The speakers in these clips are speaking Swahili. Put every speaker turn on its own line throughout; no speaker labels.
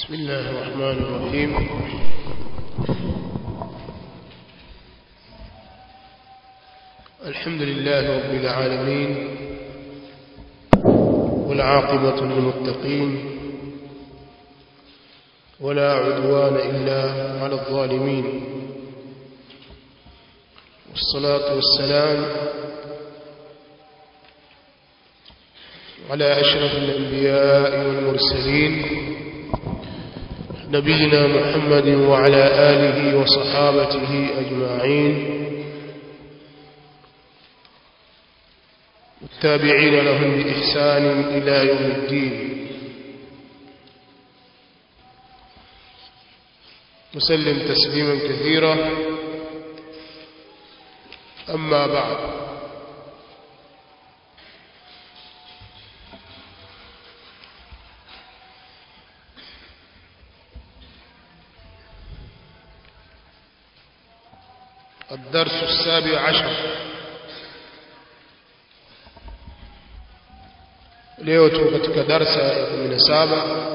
بسم الله الرحمن الرحيم الحمد لله رب العالمين والعاقبة للمتقين ولا عدوان إلا على الظالمين والصلاة والسلام على أشرف الأنبياء والمرسلين نبينا محمد وعلى آله وصحابته أجمعين والتابعين لهم بإحسان إلى يوم الدين وسلم تسليما كثيرا أما بعد الدرس السابع عشر leo tu katika darsa ya 17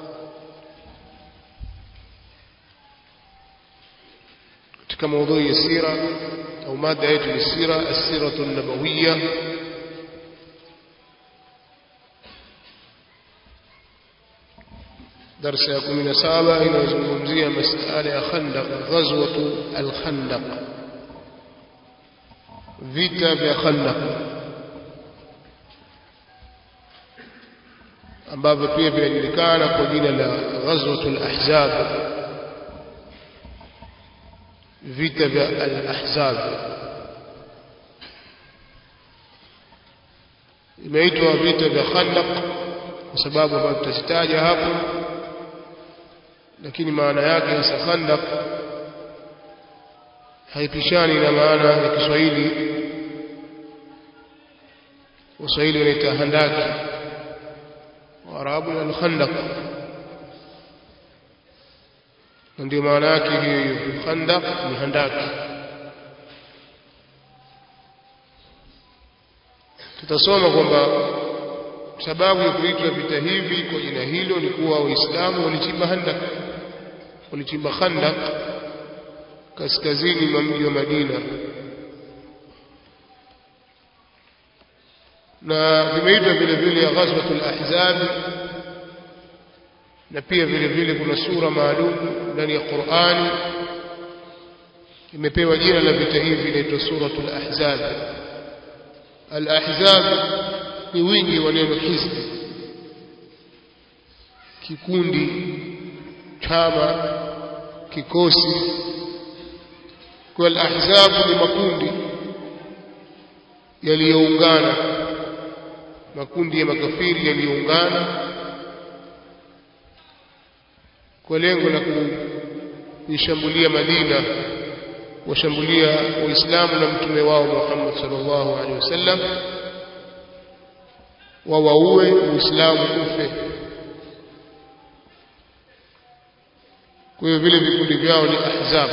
katika maudhui ya sira au mada yetu ni sira as-siratu an-nabawiyya darsa ya 17 inayozungumzia masala ya Khandaq ghazwatu al-Khandaq vita vya Khandaq ambavyo pia vinajulikana kwa jina la ghazwatul ahzab vita vya al-ahzab imeitwa vita vya Khandaq kwa sababu ambayo tutazitaja hapo lakini maana yake hasa Khandaq haipishani na maana ya Kiswahili Waswahili wanaita handaki Waarabu ni al-Khandaq ndio maana yake hiyo hiyo Khandaq ni handaki tutasoma kwamba sababu ya kuitwa vita hivi kwa jina hilo ni kuwa waislamu walichimba handaq walichimba khandaq kaskazini mwa mji wa Madina na vimeitwa vile vile ghazwatul ahzab na pia vile vile kuna sura maalum ndani ya Qur'ani imepewa jina la vita hivi inaitwa suratul ahzab al-ahzab ni wingi wa neno hizbi kikundi chama kikosi kwa al-ahzab ni makundi yaliyoungana makundi ya makafiri yaliyoungana kwa lengo la kuishambulia Madina washambulia waislamu na mtume wao Muhammad sallallahu alaihi wasallam wawaue uislamu ufe kwa hiyo vile vikundi vyao ni ahzab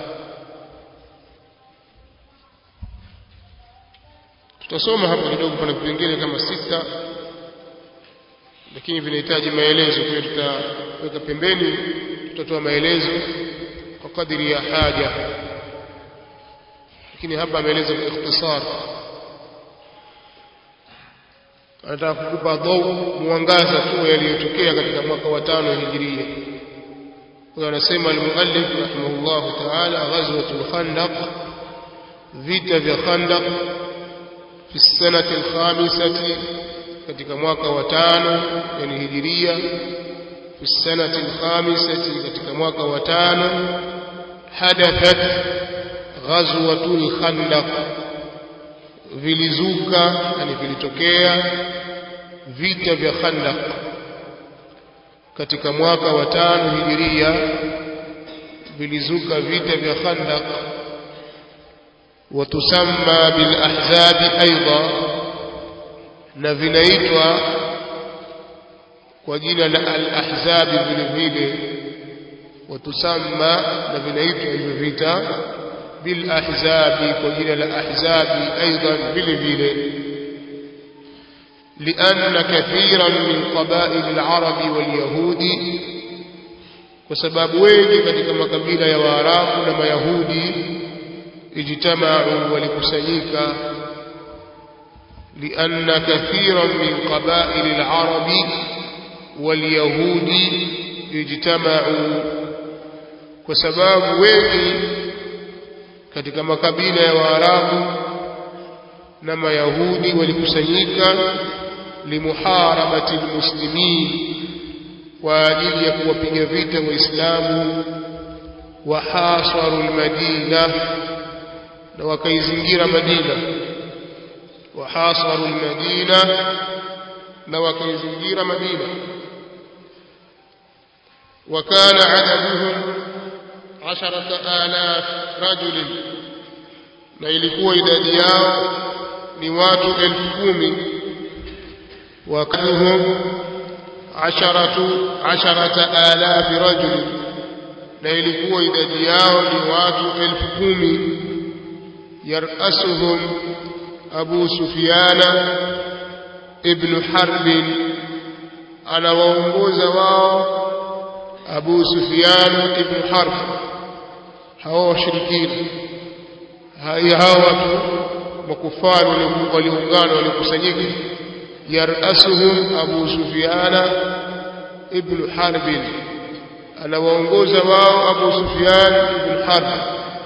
tutasoma hapo kidogo pana vipengele kama sita lakini vinahitaji maelezo kwa hiyo tutaweka pembeni tutatoa maelezo kwa kadiri ya haja lakini hapa ameeleza kwa ikhtisar anataka kukupa dhau mwangaza tu yaliyotokea katika mwaka wa tano hijiria huyo anasema almuallif rahimahullah ta'ala ghazwatul khandaq vita vya khandaq fi sanati alkhamisati katika mwaka wa tano yani hijiria fi sanati alkhamisati katika mwaka wa tano hadathat ghazwatul khandaq vilizuka yani vilitokea vita vya Khandaq katika mwaka wa tano hijiria vilizuka vita vya Khandaq watusamma bil ahzab aidha na vinaitwa kwa jina la al ahzab vile vile watusamma na vinaitwa hivyo vita بالأحزاب وجل الأحزاب أيضا بالفيل لأن كثيرا من قبائل العرب واليهود kwa sababu wengi katika makabila ya Waarabu na Mayahudi ijtamau walikusanyika لأن كثيرا من قبائل العرب واليهود اجتمعوا وسباب wengi katika makabila ya Waarabu na Mayahudi walikusanyika limuharabati almuslimin kwa ajili ya kuwapiga vita waislamu wahasaru almadina na wakaizingira Madina wahasaru almadina na wakaizingira Madina وكان عددهم عشرة آلاف رجل na ilikuwa idadi yao ni watu elfu kumi wakaduhum asharatu asharata alafi rajul na ilikuwa idadi yao ni watu elfu kumi yarasuhum abu sufiana ibnu harbin anawaongoza wao abu sufian ibnu harb hawa washirikina hao watu makufari waliungana walikusanyika yarasuhum abu sufiana ibnu harbin anawaongoza wao abu sufian ibnu harb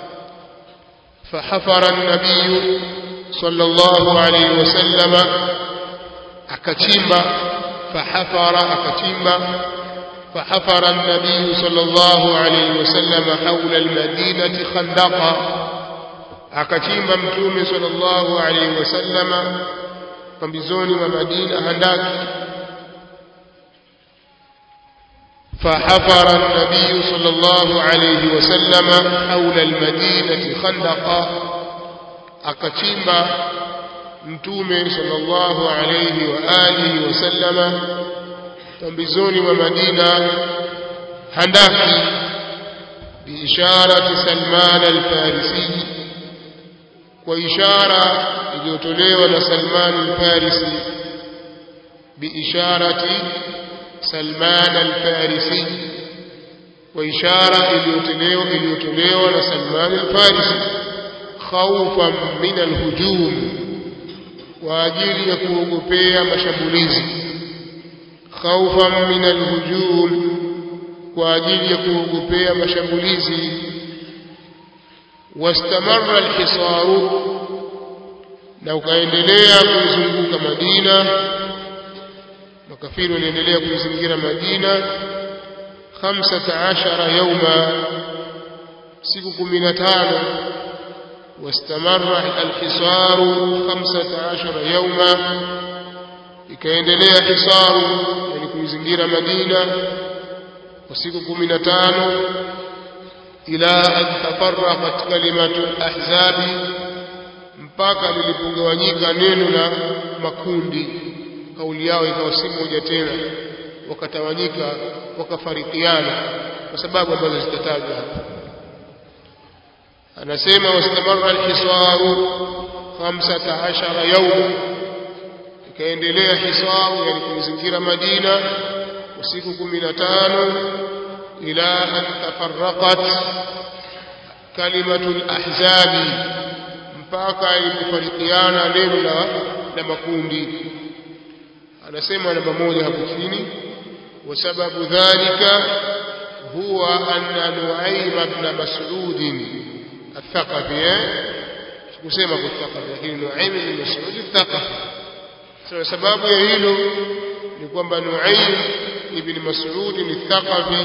فحفر النبي صلى الله عليه وسلم أكتيمba فحفر أكتيمba فحفر النبي صلى الله عليه وسلم حول المدينة خندقا akachimba mtume sallallahu alaihi wasallama pambizoni mwa Madina handaki فحفر النبي صلى الله عليه وسلم حول المدينة خندقا akachimba mtume sallallahu alayhi wa alihi wasallama pambizoni mwa Madina handaki biisharati Salman al-Farisi kwa ishara iliyotolewa na Salman al-Farisi biisharati Salman al-Farisi kwa ishara iliyotolewa iliyotolewa na Salman al-Farisi khawfan min al-hujum kwa ajili ya kuogopea mashambulizi khawfan min al-hujum kwa ajili ya kuogopea mashambulizi واستمر الحصار na ukaendelea kuizunguka Madina makafiri waliendelea kuizingira Madina 15 yauma siku 15 واستمر الحصار 15 يوما ikaendelea hisaru yani kuizingira Madina kwa siku 15 ila an tafarraqat kalimatu al-ahzabi mpaka lilipogawanyika neno la makundi kauli yao ikawa si moja tena wakatawanyika wakafarikiana kwa sababu ambazo zitatajwa hapa anasema wastamarra alhisaru 15 yawma ikaendelea hisaru yani kuizingira Madina usiku 15 ila an tafarraqat kalimatu alahzabi mpaka ilipofarikiana neno la la makundi anasema namba moja hapo chini wasababu dhalika huwa anna nuaim ibn mas'ud الثقفي kusema kuthaqafi lakini Nuaim ibn Mas'ud الثقفي sasa sababu ya hilo ni kwamba Nuaim ibn Mas'ud الثقفي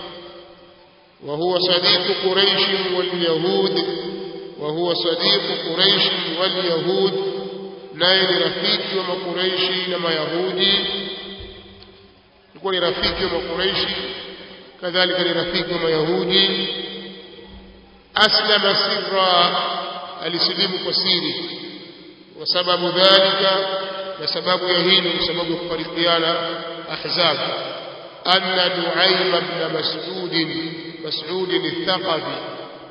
وهو صديق قريش واليهود وهو صديق قريش واليهود naye ni rafiki wa makureishi na mayahudi alikuwa ni rafiki wa makureishi kadhalika ni rafiki wa mayahudi aslama sirra alisilimu kwa siri kwa sababu dhalika na sababu ya hilo kwa sababu ya kufarikiana ahzab anna nuaim ibn mas'ud mas'ud al-thaqafi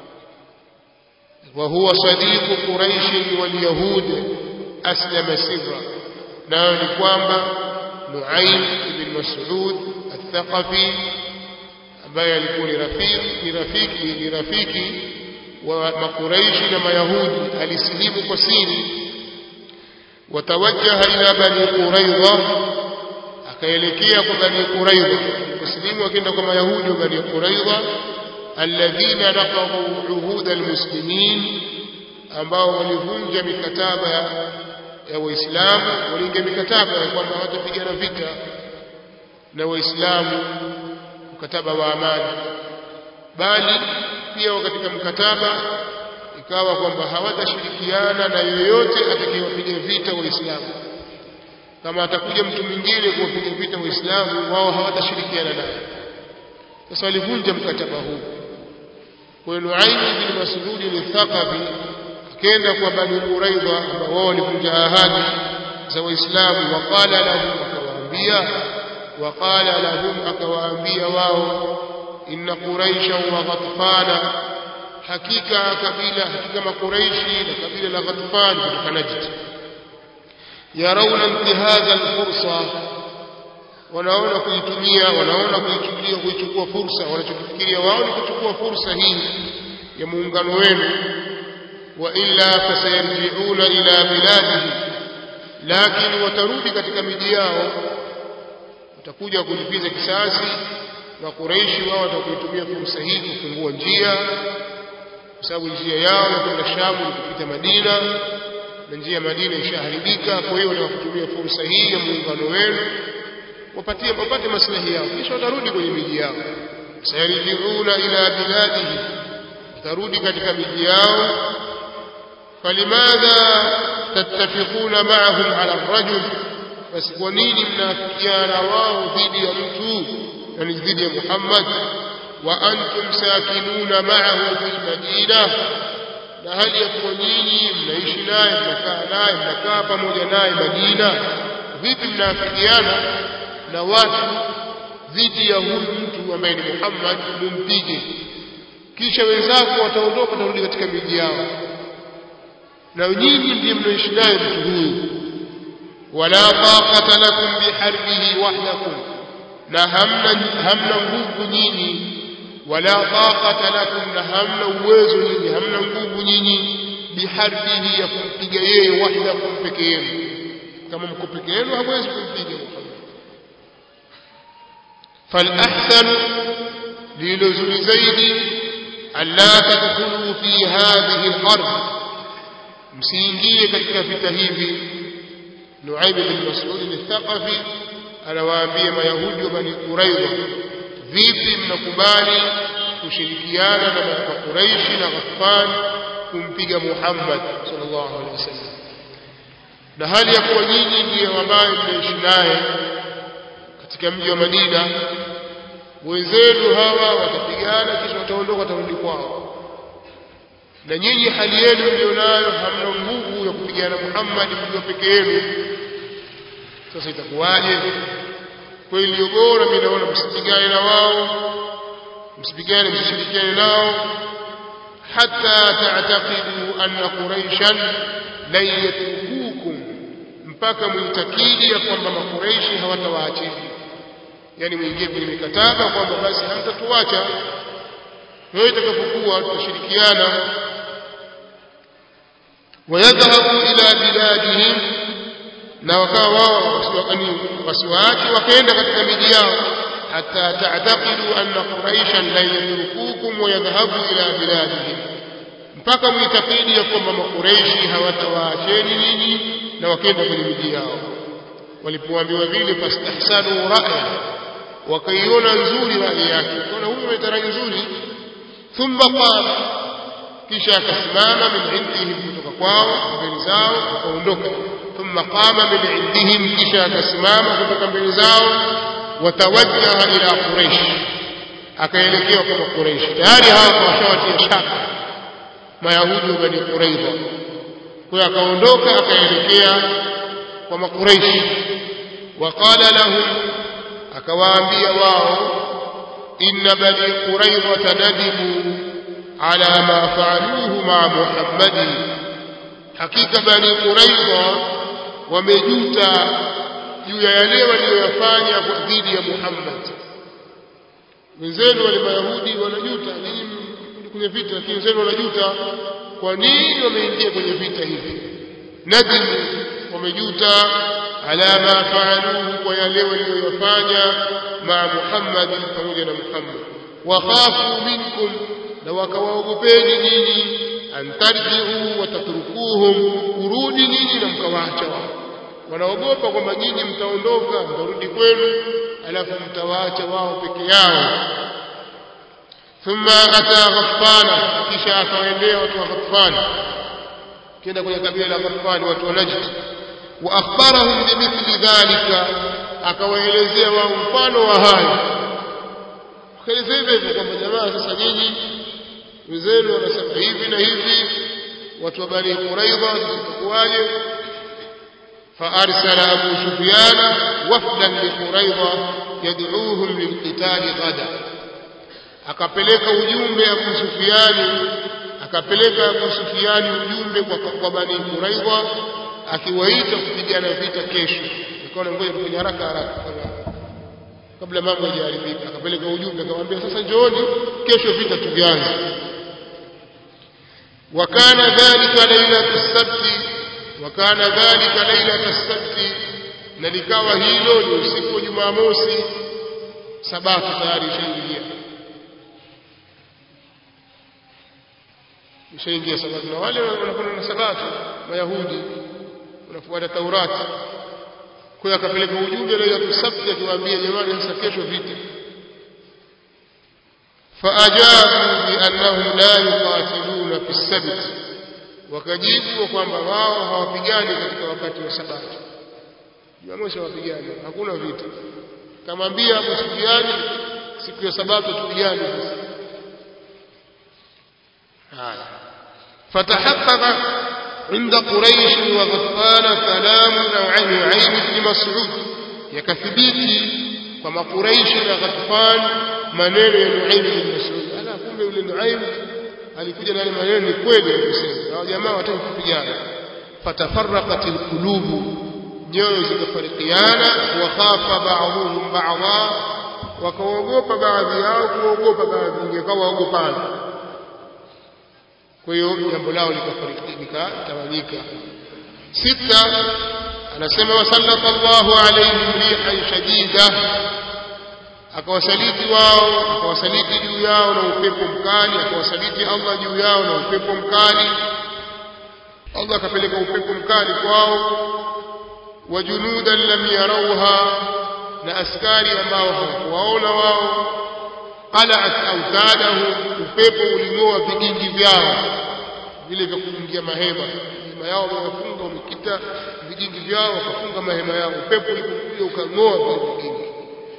وهو صديق قريش واليهود أسلم سرا نعم kwamba نعيم بن مسعود الثقفي ambaye alikuwa ni rafiki ni rafiki ni rafiki wa makuraishi na mayahudi alisilimu kwa siri watawajjaha ila bani quraidha akaelekea kwa bani quraidha kusilimu akaenda kwa mayahudi wa bani quraidha alladhina naqadhu uhud almuslimin ambao walivunja mikataba ya, ya waislamu waliingia mikataba ya kwamba hawatapigana vita na waislamu mkataba wa amani bali pia katika mkataba ikawa kwamba hawatashirikiana na yoyote atakayewapiga vita waislamu kama atakuja mtu mwingine kuwapiga vita waislamu wao hawatashirikiana naye sasa walivunja mkataba huu kwa hiyo Nuaim bin Mas'ud al-Thaqafi akaenda kwa Bani Quraidha ambao wao walivunja ahadi za waislamu waqala lahum akawaambia waqala lahum akawaambia wao inna quraisha wa ghatfana hakika kabila hakika makuraishi na kabila la ghatfan kutoka najd yarawna intihaza alfursa wanaona kuitumia wanaona kuichukulia kuichukua fursa wanachokifikiria wao ni kuchukua fursa hii ya muungano wenu wa illa fasayarji'una ila biladihi lakini watarudi katika miji yao watakuja kulipiza kisasi makuraishi wao watakuitumia fursa hii kufungua njia kwa sababu njia yao ya kwenda Shamu ni kupita Madina na njia ya Madina ishaharibika kwa hiyo watakutumia fursa hii ya muungano wenu wapatie wapate maslahi yao kisha watarudi kwenye miji yao sayarjiuna ila biladihi watarudi katika miji yao falimadha tattafiquna ma'ahum ala ar-rajul basi kwa nini mnafikiana wao dhidi ya mtu yani dhidi ya Muhammad wa antum sakinuna ma'ahu fil madina na hali ya kuwa nyinyi mnaishi naye mnakaa naye mnakaa pamoja naye Madina vipi mnafikiana na watu dhidi ya huyu mtu ambaye ni Muhammad mumpige kisha wenzako wataondoka watarudi katika miji yao na nyinyi ndiye mnaishi naye mtu huyu wala taqata lakum biharbihi wahdakum na hamna hamna nguvu nyinyi wala taqata lakum na hamna uwezo nyinyi hamna nguvu nyinyi biharbihi ya kumpiga yeye wahdakum peke yenu kama mko peke yenu hamwezi kumpiga Muhammad فالأحسن للزل زيد ألا تدخلوا في هذه الحرب msiingie katika vita hivi Nuaib bin Mas'ud al-Thaqafi anawaambia mayahudi wa Bani Quraidha vipi mnakubali kushirikiana na Quraishi na Ghaffan kumpiga Muhammad sallallahu alaihi wasallam na hali ya kuwa nyinyi ndiyo ambaye mnaishi naye katika mji wa Madina wenzenu hawa watapigana kisha wataondoka watarudi kwao na nyinyi hali yenu mlionayo hamna nguvu ya kupigana Muhammad mkiwa peke yenu sasa itakuwaje kwa iliyo bora mimi naona msipigane na wao msipigane msishirikiane nao hata ta'taqidu anna quraishan lan yatrukukum mpaka muitakidi ya kwamba makuraishi hawatawaacheni yani muingie kwenye mikataba kwamba basi hamtatuacha wewe itakapokuwa tutashirikiana wayadhhabu ila biladihim na wakawa wao wasiwaache wakaenda katika miji yao hata ta'taqidu anna quraishan lan yatrukukum wa yadhhabu ila biladihim mpaka muitakidi ya kwamba makureishi hawatawaacheni ninyi na wakaenda kwenye miji yao walipoambiwa vile fastahsanu ra'ya wakaiona nzuri rai yake kuna huyu ameleta rai nzuri thumma qala kisha akasimama min indihim kutoka kwao mbele zao akaondoka thumma qama min indihim kisha akasimama kutoka mbele zao watawajjaha ila quraish akaelekea kwa quraish tayari hapo washawatia shaka mayahudi wa bani quraidha kwa akaondoka akaelekea kwa makuraish waqala lahum akawaambia wao inna bani quraidha nadimu ala ma faaluhu ma muhammadin hakika bani quraidha wamejuta juu ya yale waliyoyafanya dhidi ya muhammad wenzenu wale mayahudi wanajuta nyinyi kwenye vita lakini wenzenu wanajuta kwa nini wameingia kwenye vita hivi nadimu wamejuta ala ma faaluhu kwa yale waliyofanya maa Muhammad pamoja na Muhammad wakhafu minkum na wakawaogopeni nyinyi an tarji'u wa tatrukuhum kurudi nyinyi na mkawaacha wao wanaogopa kwamba nyinyi mtaondoka mtarudi kwenu alafu mtawaacha wao peke yao thumma ata ghaffana kisha akawaendea watu wa ghaffana kenda kwenye kabila la ghaffani watu wa najd wa akhbarahum bimithli dhalika akawaelezea wao mfano wa hayo akaelezea hivyo kwamba jamaa sasa nyinyi wenzenu wanasema hivi na hivi watu wa bani quraidha sitakuwaje فأرسل أبو سفيان وفدا لقريظة يدعوهم للقتال غدا akapeleka ujumbe Abu Sufiani akapeleka Abu Sufiani ujumbe kwa, kwa Bani Quraidha akiwaita kupigana vita kesho nikaona ngoja tufanye haraka haraka kabla mambo hayajaribika akapeleka ujumbe akamwambia sasa njooni kesho vita tuvianze wakana dhalika lailatu sabti wakana dhalika lailata sabti na likawa hilo ni usiku wa Jumamosi sabato tayari ishaingia ishaingia sabato na wale wanakwenda na sabato mayahudi wanafuata taurati kwa hiyo akapeleka ujumbe lailatu sabti akiwaambia jamani sasa kesho vita فأجابوا بأنهم لا يقاتلون في السبت wakajibu kwamba wao hawapigani katika wakati wa sabato jumamosi hawapigani hakuna vita kamwambia Abu Sufyani siku ya sabato tupigane sasa haya فتحقق عند قريش وغطفان كلام نوعين نعيم بن مسعود يكثبيتي كما قريش وغطفان maneno ya Nuaim bin Mas'ud ala kumbe yule Nuaim alikuja na yale maneno ni kweli alisema hao jamaa wataka kupigana fatafarraqat alqulubu nyoyo zikafarikiana wa khafa ba'dhum ba'dha wakaogopa baadhi yao kuogopa baadhi ingekawa waogopana kwa hiyo jambo lao likafarikika tawanyika sita anasema wasallata Allahu alayhim rihan shadida akawasaliti wao akawasaliti juu yao na upepo mkali akawasaliti Allah juu yao na upepo mkali Allah akapeleka upepo mkali kwao wa junudan lam yarauha na askari ambao hawakuwaona wao qalat autadahu upepo uling'oa vigingi vyao vile vya kufungia mahema mahema yao wamefunga wamekita vigingi vyao wakafunga mahema yao upepo ulipokuja ukang'oa vile vigingi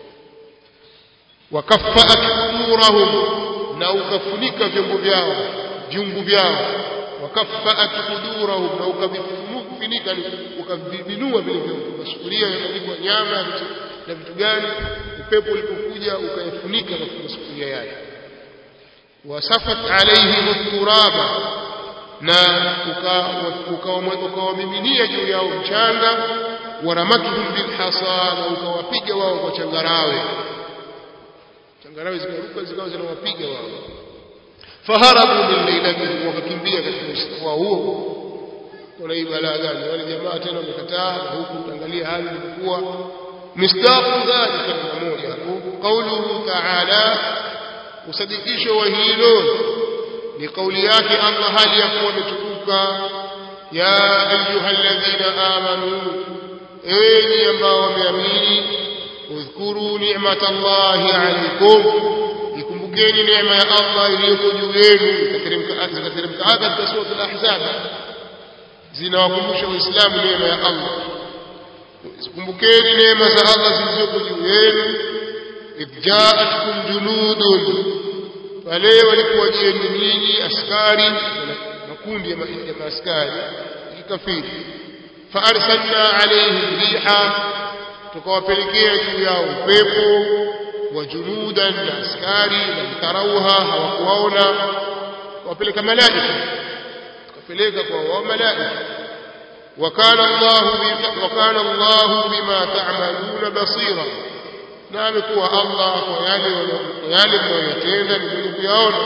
wakaffaat qudurahum na ukafunika vyombo vyao viungu vyao wakaffaat qudurahum na ukavifunika ukavinua vile vyombo masufuria yakapigwa nyama na vitu gani upepo ulipokuja ukayafunika masufuria yale wasafat alaihim turaba na ukawamiminia juu yao mchanga waramatuhum bilhasa na ukawapiga wao kwa changarawe changarawe zikaruka zikawa zinawapiga wao faharabu min lailatihim wakakimbia katika usiku wao huo kuna hii balaa gani wale jamaa tena wamekataa na huku utangalia hali ilikuwa misdaqu dhalika ni moja qauluhu ta'ala usadikisho wa hilo ni kauli yake Allah hali ya kuwa ametukuka ya ayyuhalladhina amanu enyi ambao wameamini udhkuru ni'matallahi alaykum ikumbukeni neema ya Allah iliyoko juu yenu ikateremka ikateremka aya katika sura al-ahzab zinawakumbusha waislamu neema ya Allah kumbukeni neema za Allah zilizoko juu yenu idh ja'atkum junudun pale walipowajieni nyinyi askari makundi ya maaskari kikafiri faarsalna alaihim riha tukawapelekea juu yao upepo wa junudan na askari lam tarauha hawakuwaona wapeleka malaika tukapeleka kwa wao malaika وكان الله وكان الله بما تعملون بصيرا na amekuwa Allah kwa yale yale mnayoyatenda ni mwenye kuyaona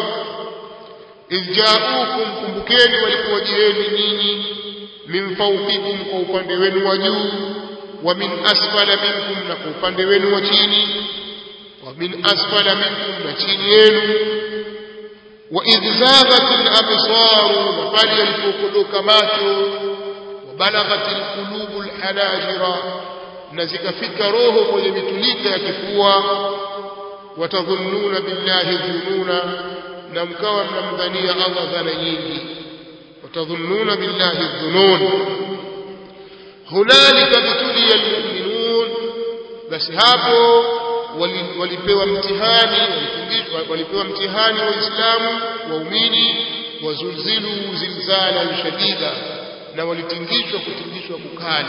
idh ja'ukum kumbukeni walipowajieni nyinyi min fawqikum kwa upande wenu wa juu wa min asfala minkum na kwa upande wenu wa chini wa min asfala minkum na chini yenu wa idh zaghat al-absar na pale yalipokodoka macho wa balaghat al-qulub al-hanajira na zikafika roho kwenye mitulika ya kifua watadhunnuna billahi dhununa na mkawa mnamdhania Allah dhana nyingi watadhunnuna billahi dhunun hunalika bituliya almu'minun basi hapo walipewa mtihani walipewa mtihani waislamu waumini wazulzilu zilzalan shadida na walitingishwa kutingishwa kukali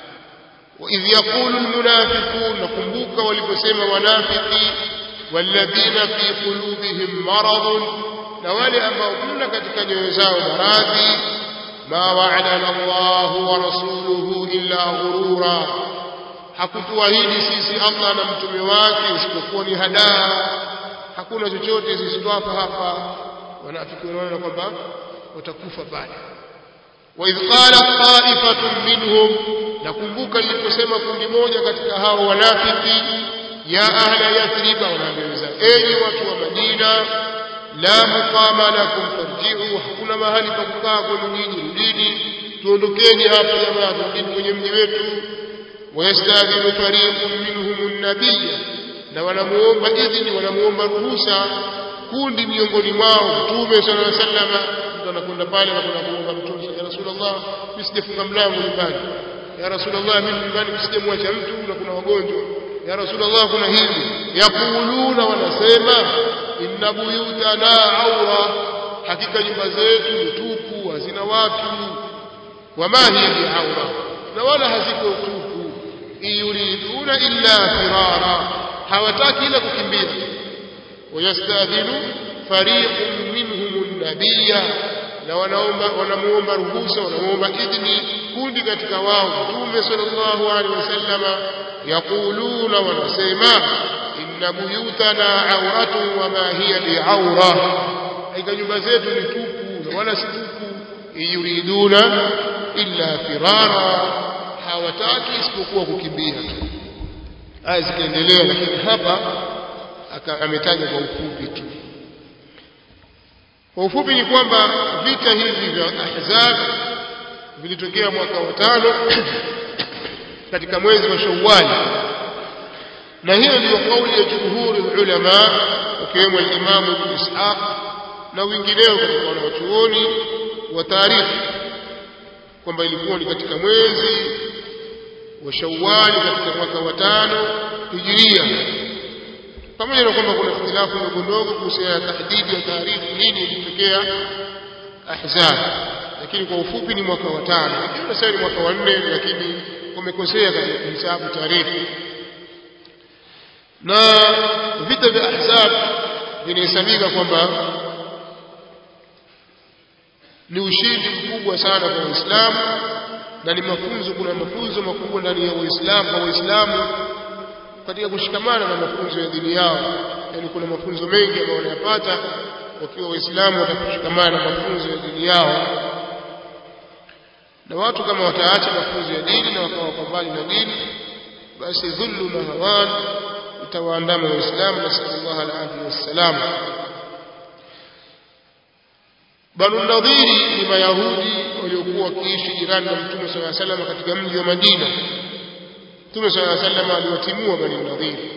وإذ يقول المنافقون نكمبوك ولبسم ونافقي والذين في قلوبهم مرض نوالي أما كنا كتك نيوزاو مراضي ما وعدنا الله ورسوله إلا غرورا hakutuahidi sisi Allah na mtume wake isipokuwa ni hadaa hakuna chochote sisi twapa hapa wanafiki wanaona kwamba watakufa pale وإذ قالت طائفة منهم nakumbuka niliposema kundi moja katika hao wanafiki ya ahla yathriba wanaambia enyi watu wa Madina la muqama lakum farji'u hakuna mahali pa kukaa kwenu nyinyi rudini tuondokeni hapa jamaa turudini kwenye mji wetu wayastadhinu fariqun minhum an-nabiyya na wanamuomba idhini wanamuomba ruhusa kundi miongoni mwao mtume sallallahu alaihi wasallam mtu anakwenda pale na kuna kuomba mtume ya rasulullah mimi sijafunga mlango nyumbani ya rasulullah mimi nyumbani sijamwacha mtu na kuna wagonjwa ya rasulullah kuna hivi yaquluna wanasema inna buyutana aura hakika nyumba zetu ni tupu hazina watu wama hiya bi aura na wala haziko tupu yuriduna illa firara hawataki ila kukimbia wayastadhinu fariqun minhum an-nabiyya na wanaomba wanamuomba ruhusa wanamuomba idhni kundi katika wao mtume sallallahu alaihi wasallama yaquluna wanasema inna buyutana auratun wama hiya biaura aika nyumba zetu ni tupu na wala si tupu yuriduna illa firara hawataki isipokuwa kukimbia tu aya zikaendelea lakini hapa ametaja kwa ufupi tu kwa ufupi ni kwamba vita hivi vya ahzab vilitokea mwaka wa tano katika mwezi wa Shawwal na hiyo ndiyo kauli ya jumhuri ulama wakiwemo al-Imam Ibn Ishaq na wengineo katika wanawachuoni wa taarikhi kwamba ilikuwa ni katika mwezi wa Shawwal katika mwaka wa tano hijiria pamoja na kwamba kuna ikhtilafu ndogo ndogo kuhusiana na tahdidi ya taarifu nini ilitokea ahzab lakini kwa ufupi ni mwaka wa tano ikiwa sasa ni mwaka wa nne lakini wamekosea katika kuhesabu tarehe na vita vya ahzab vinahesabika kwamba ni ushindi mkubwa sana kwa waislamu na ni mafunzo kuna mafunzo makubwa ndani ya waislamu kwa waislamu katika kushikamana na mafunzo ya dini yao yani kuna mafunzo mengi ambayo wanayapata wakiwa waislamu watakushikamana na mafunzo ya dini yao na watu kama wataacha mafunzo ya dini na wakawa kwa mbali na dini basi dhullu na hawan itawaandama waislamu nasallallahu alaihi wasallam Banu Nadhiri ni Mayahudi waliokuwa wakiishi jirani na Mtume صلى الله عليه وسلم katika mji wa Madina. Mtume صلى الله عليه وسلم aliwatimua Banu Nadhiri.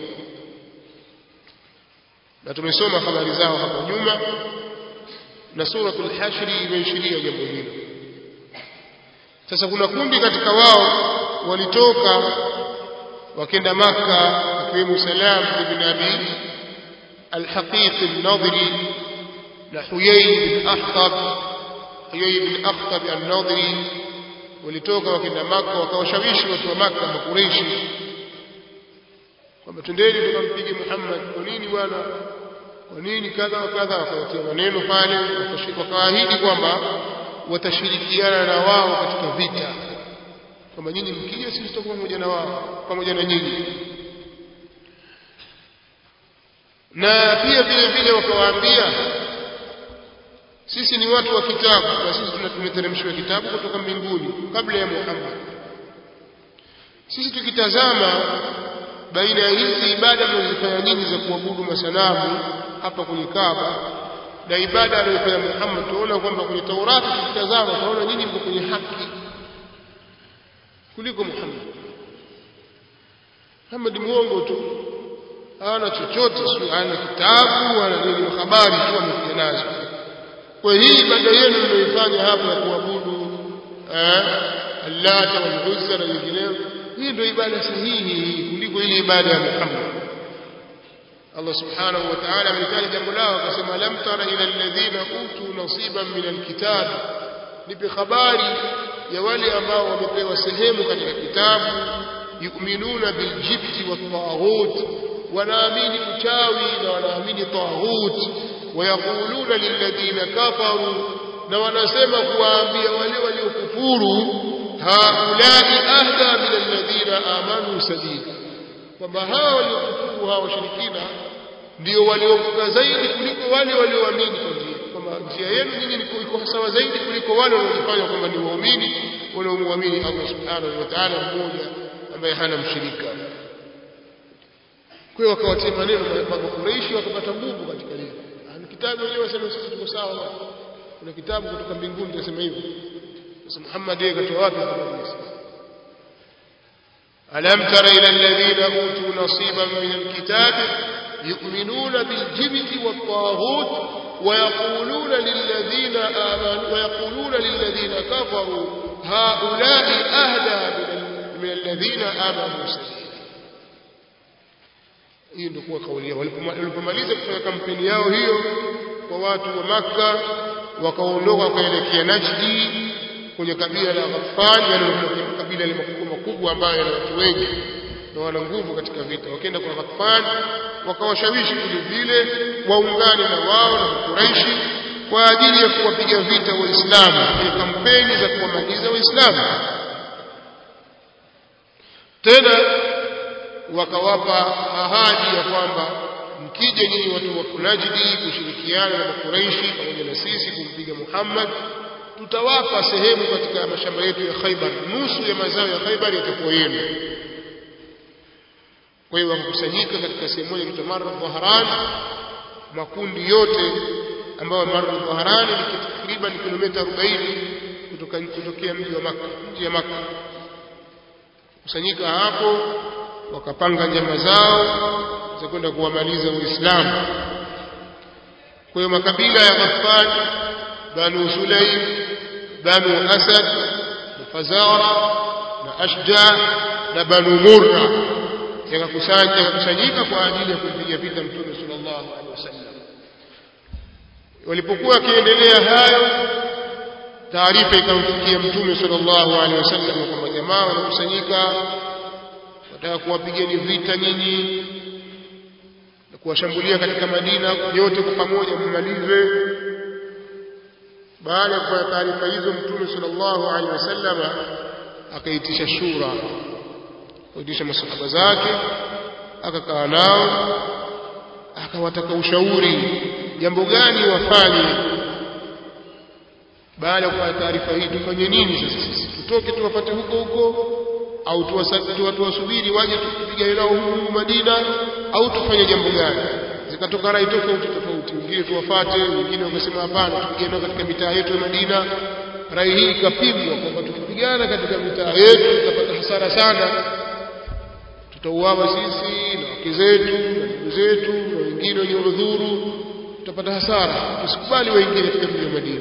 Na tumesoma habari zao hapo nyuma na suratul Hashr imeishiria jambo hilo. Sasa kuna kundi katika wao walitoka wakenda Maka akiwemo Salam ibn Abi al-Haqiq al-Nadhiri na Huyay bin Akhtab Huyay bin Akhtab al-Nadhiri walitoka wakenda Maka wakawashawishi watu wa Maka makureishi kwamba twendeni tukampige Muhammad kwa nini bwana kwa nini kadha wa kadha wakawatia maneno pale wakaahidi kwamba watashirikiana na wao katika vita kwamba nyinyi mkija sisi tutakuwa pamoja na wao pamoja na nyinyi na pia vile vile wakawaambia sisi ni watu wa kitabu na sisi tumeteremshiwa kitabu kutoka mbinguni kabla ya Muhammad sisi tukitazama baina ya hizi ibada mnazofanya nyinyi za kuabudu masanamu hapa kwenye Kaaba na ibada aliyofanya Muhammad tunaona kwamba kwenye Taurati tukitazama tunaona nyinyi mko kwenye haki kuliko Muhammad Muhammad muongo tu hana chochote sio hana kitabu wala nini habari tu amekuja nazo kwa hii ibada yenu mnaifanya hapa ya kuabudu eh Allata wal Uzza na nyingineyo hii ndio ibada sahihi kuliko ile ibada ya Muhammad Allah subhanahu wa ta'ala amelitaja jambo lao akasema lam tara ila alladhina utu nasiban min alkitab nipe habari ya wale ambao wamepewa sehemu katika kitabu yu'minuna biljibti wat-taghut wanaamini uchawi na wanaamini taghut wayaquluna lilladhina kafaru na wanasema kuwaambia wale waliokufuru haulai ahda min alladhina amanu sabila kwamba hawa waliokufuru hawa washirikina ndio waliovuka zaidi kuliko wale walioamini kwa njia kwamba njia yenu nyinyi iko sawa zaidi kuliko wale wanaojifanya kwamba ni waumini wanaomwamini Allah subhanahu wa ta'ala mmoja ambaye hana mshirika kwa hiyo wakawatia maneno makureishi wakapata nguvu katika hilo kitabu wenyewe wasema sisi tuko sawa kuna kitabu kutoka mbinguni kinasema hivyo sasa Muhammad yeye katoa wapi ألم تر إلى الذين أوتوا نصيبا من الكتاب يؤمنون بالجبت والطاغوت ويقولون للذين آمنوا ويقولون للذين كفروا هؤلاء أهدى من الذين آمنوا سبيلا hii ndio kuwa kauli yao walipomaliza kufanya kampeni yao hiyo kwa watu wa Makka wakaondoka wakaelekea Najdi kwenye kabila la Ghaffan yani kabila ile makubwa makubwa ambayo yana watu wengi na wana nguvu katika vita wakaenda kwa Ghaffan wakawashawishi vile vile waungane na wao na Quraishi kwa ajili ya kuwapiga vita waislamu kwenye kampeni za kuwamaliza waislamu tena wakawapa ahadi ya kwamba mkija nyinyi watu wa Najdi kushirikiana na Quraishi pamoja na sisi kumpiga Muhammad tutawapa sehemu katika mashamba yetu ya Khaibar nusu ya mazao ya Khaibar yatakuwa yenu kwa hiyo wakakusanyika katika sehemu moja inaitwa Marra Dhahran makundi yote ambayo Marra Dhahran ni takriban kilomita 40 kutoka kutokea mji wa Makka mji ya Makka kusanyika hapo wakapanga njama zao za kwenda kuwamaliza Uislamu kwa hiyo makabila ya Ghaffan Banu Sulaim Banu Asad Fazara na Ashja na Banu Murra yakakusanyika kwa ajili ya kumpiga vita Mtume sallallahu alaihi wasallam walipokuwa wakiendelea hayo taarifa ikamfikia Mtume sallallahu alaihi wasallam kwamba jamaa wanakusanyika wataka kuwapigeni vita nyinyi na kuwashambulia katika Madina yote kwa pamoja mmalize baada ya kupata taarifa hizo mtume sallallahu alaihi wasallam akaitisha shura akaitisha masahaba zake akakaa nao akawataka ushauri jambo gani wafanye baada ya kupata taarifa hii tufanye nini sasa sisi tutoke tuwapate huko huko au tuwasubiri waje tupigane nao huku Madina au tufanye jambo gani zikatoka rai tofauti tofauti wengine tuwafate wengine wakasema hapana tupigane nao katika mitaa yetu ya Madina rai hii ikapimwa kwamba tukipigana katika mitaa yetu tutapata hasara sana tutauawa sisi na wake zetu na ndugu zetu na wengine wenye udhuru tutapata hasara tusikubali waingie katika mji wa Madina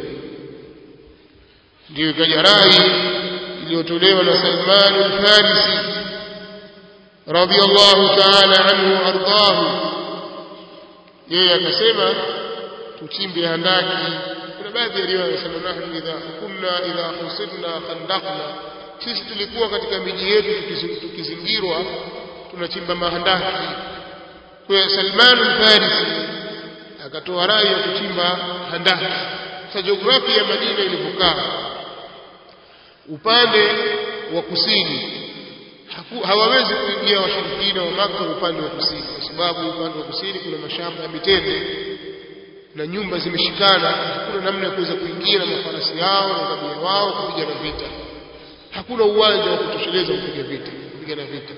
ndio ikaja rai iliyotolewa na Salman al-Farisi radiyallahu ta'ala anhu ardahu yeye akasema tuchimbe handaki kuna baadhi ya riwaya wanasema nahnu idha kunna idha husirna khandaqna sisi tulikuwa katika miji yetu tukizingirwa tunachimba mahandaki kwa Salman al-Farisi akatoa rai ya kuchimba handaki sasa jiografia ya Madina ilivyokaa upande wa kusini hawawezi kuingia washirikina wa Maka upande wa kusini kwa sababu upande wa kusini kuna mashamba ya mitende na nyumba zimeshikana hakuna namna ya kuweza kuingia na mafarasi yao na ngamia wao kupigana vita hakuna uwanja wa kutosheleza kupiga vita kupigana vita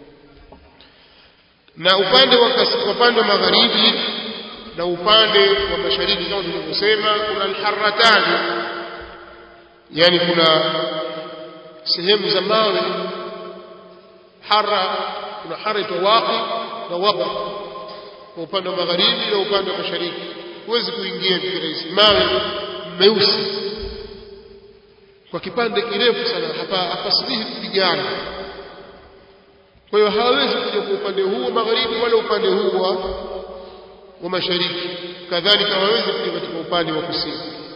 na upande wa upande wa magharibi na upande wa mashariki kama tulivyosema kuna alharratani yani kuna sehemu za mawe hara kuna hara itwa waqi na waqi kwa upande wa magharibi na upande wa mashariki huwezi kuingia kirahisi mawe meusi kwa kipande kirefu sana hapa hapasilihi kupigana kwa hiyo hawawezi kuja kwa upande huu wa magharibi wala upande huu wa wa mashariki kadhalika hawawezi kuja katika upande wa kusini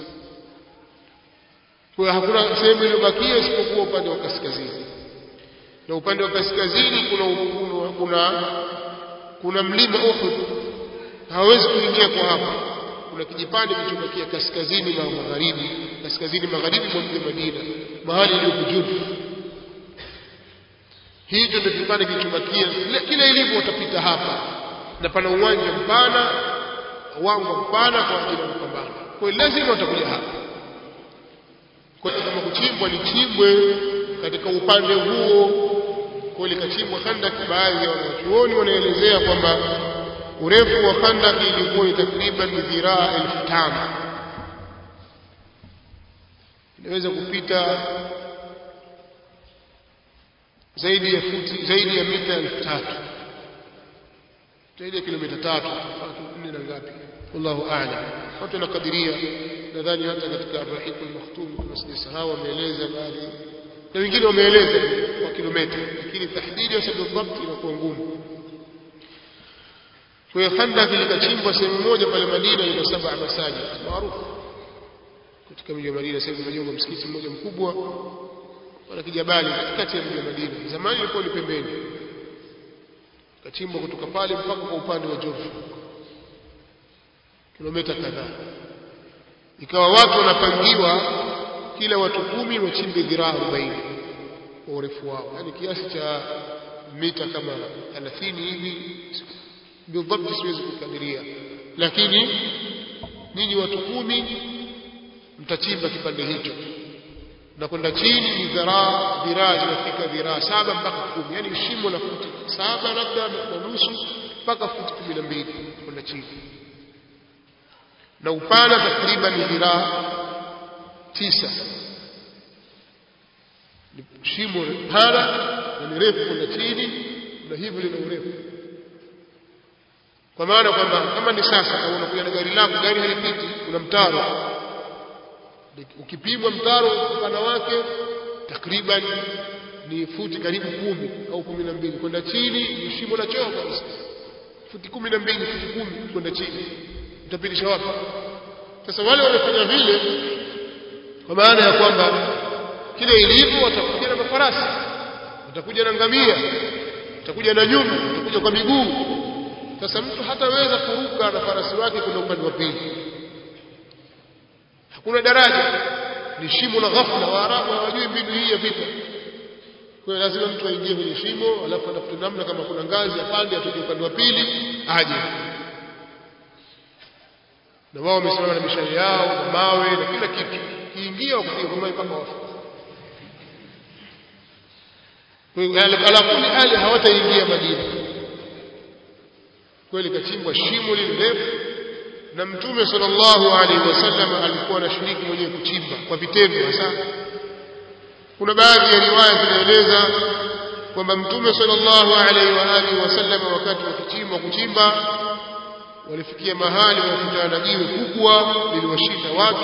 kwa hiyo hakuna sehemu iliyobakia isipokuwa upande wa kaskazini na upande wa kaskazini kuna kuna kuna, kuna mlima Uhud hawawezi kuingia kwa hapa kuna kijipande kilichobakia kaskazini na magharibi kaskazini magharibi mwa mji Madina mahali ilipo Jufu hicho ndio kipande kilichobakia kila ilivyo watapita hapa na pana uwanja mpana wango mpana kwa ajili ya mapambano kwa hiyo lazima watakuja hapa kwa hiyo kama kuchimbwa lichimbwe katika upande huo kwa likachimbwa khandaki baadhi ya wanachuoni wanaelezea kwamba urefu wa khandaki ilikuwa ni takriban dhiraa elfu tano inaweza kupita zaidi ya futi zaidi ya mita elfu tatu zaidi ya kilomita tatu nne na ngapi wallahu a'lam watu wanakadiria nadhani hata katika arrahiq al-makhtum kama sijasahau wameeleza baadhi na wengine wameeleza kwa kilomita lakini tahdidi ya sababu dhabt inakuwa ngumu kwa hiyo khandak likachimbwa sehemu moja pale Madina ina saba masajid maarufu katika mji wa Madina sasa imejengwa msikiti mmoja mkubwa wala kijabali katikati ya mji wa Madina zamani ilikuwa ni pembeni kachimbwa kutoka pale mpaka kwa upande wa Jofu kilomita kadhaa ikawa watu wanapangiwa kila watu kumi wachimbe dhiraa 40 kwa urefu wao yani kiasi cha mita kama 30 hivi bidhabt siwezi kukadiria lakini ninyi watu kumi mtachimba kipande hicho na kwenda chini ni dhiraa dhiraa zinafika dhiraa saba mpaka kumi yani shimo la futi saba labda na nusu mpaka futi kumi na mbili kwenda chini na upana takriban dhiraa tisa ni shimo pana na ni refu kwenda chini na hivyo lina urefu kwa maana kwamba kama ni sasa kama unakuja na gari lako gari halipiti kuna mtaro ukipimwa mtaro upana wake takriban ni futi karibu kumi au kumi na mbili kwenda chini ni shimo la choo kabisa futi kumi na mbili futi kumi kwenda chini utapitisha wapi sasa wale wamefanya vile kwa maana ya kwamba kile ilivyo watakuja na mafarasi watakuja na ngamia watakuja na nyumbu watakuja kwa miguu sasa mtu hataweza kuruka na farasi wake kuna upande wa pili hakuna daraja ni shimo la ghafla waarabu hawajui mbinu hii ya vita kwa hiyo lazima mtu aingie kwenye shimo alafu atafute namna kama kuna ngazi apande atoke upande wa pili aje na wao wamesimama na mishale yao na mawe na kila kitu kiingia wakupiga kwa mawe mpaka wafu ala kuli hali hawataingia Madina kweli kachimbwa shimo lile refu na mtume sallallahu alaihi wasallam alikuwa anashiriki mwenyewe kuchimba kwa vitendo hasa kuna baadhi ya riwaya zinaeleza kwamba mtume sallallahu alaihi wa alihi wasallam wakati wa kuchimba kuchimba walifikia mahali wakutana na jiwe kubwa liliwashinda watu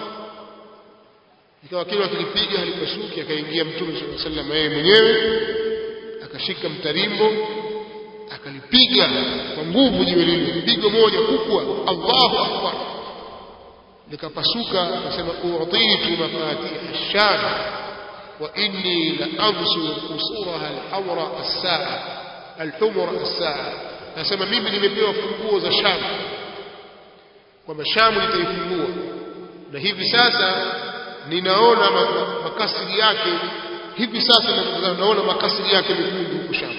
ikawa kile wakilipiga halipasuki akaingia mtume sallallahu alaihi wasallam yeye mwenyewe akashika mtarimbo akalipiga kwa nguvu jiwe lile pigo moja kubwa Allahu akbar likapasuka akasema u'titu mafatih ash-sham wa inni la absuru qusuraha al-hawra as-sa'a al-humra as-sa'a nasema mimi nimepewa funguo za Sham kwamba Sham litaifungua na hivi sasa ninaona makasiri yake hivi sasa naona makasiri yake mekundu huko Sham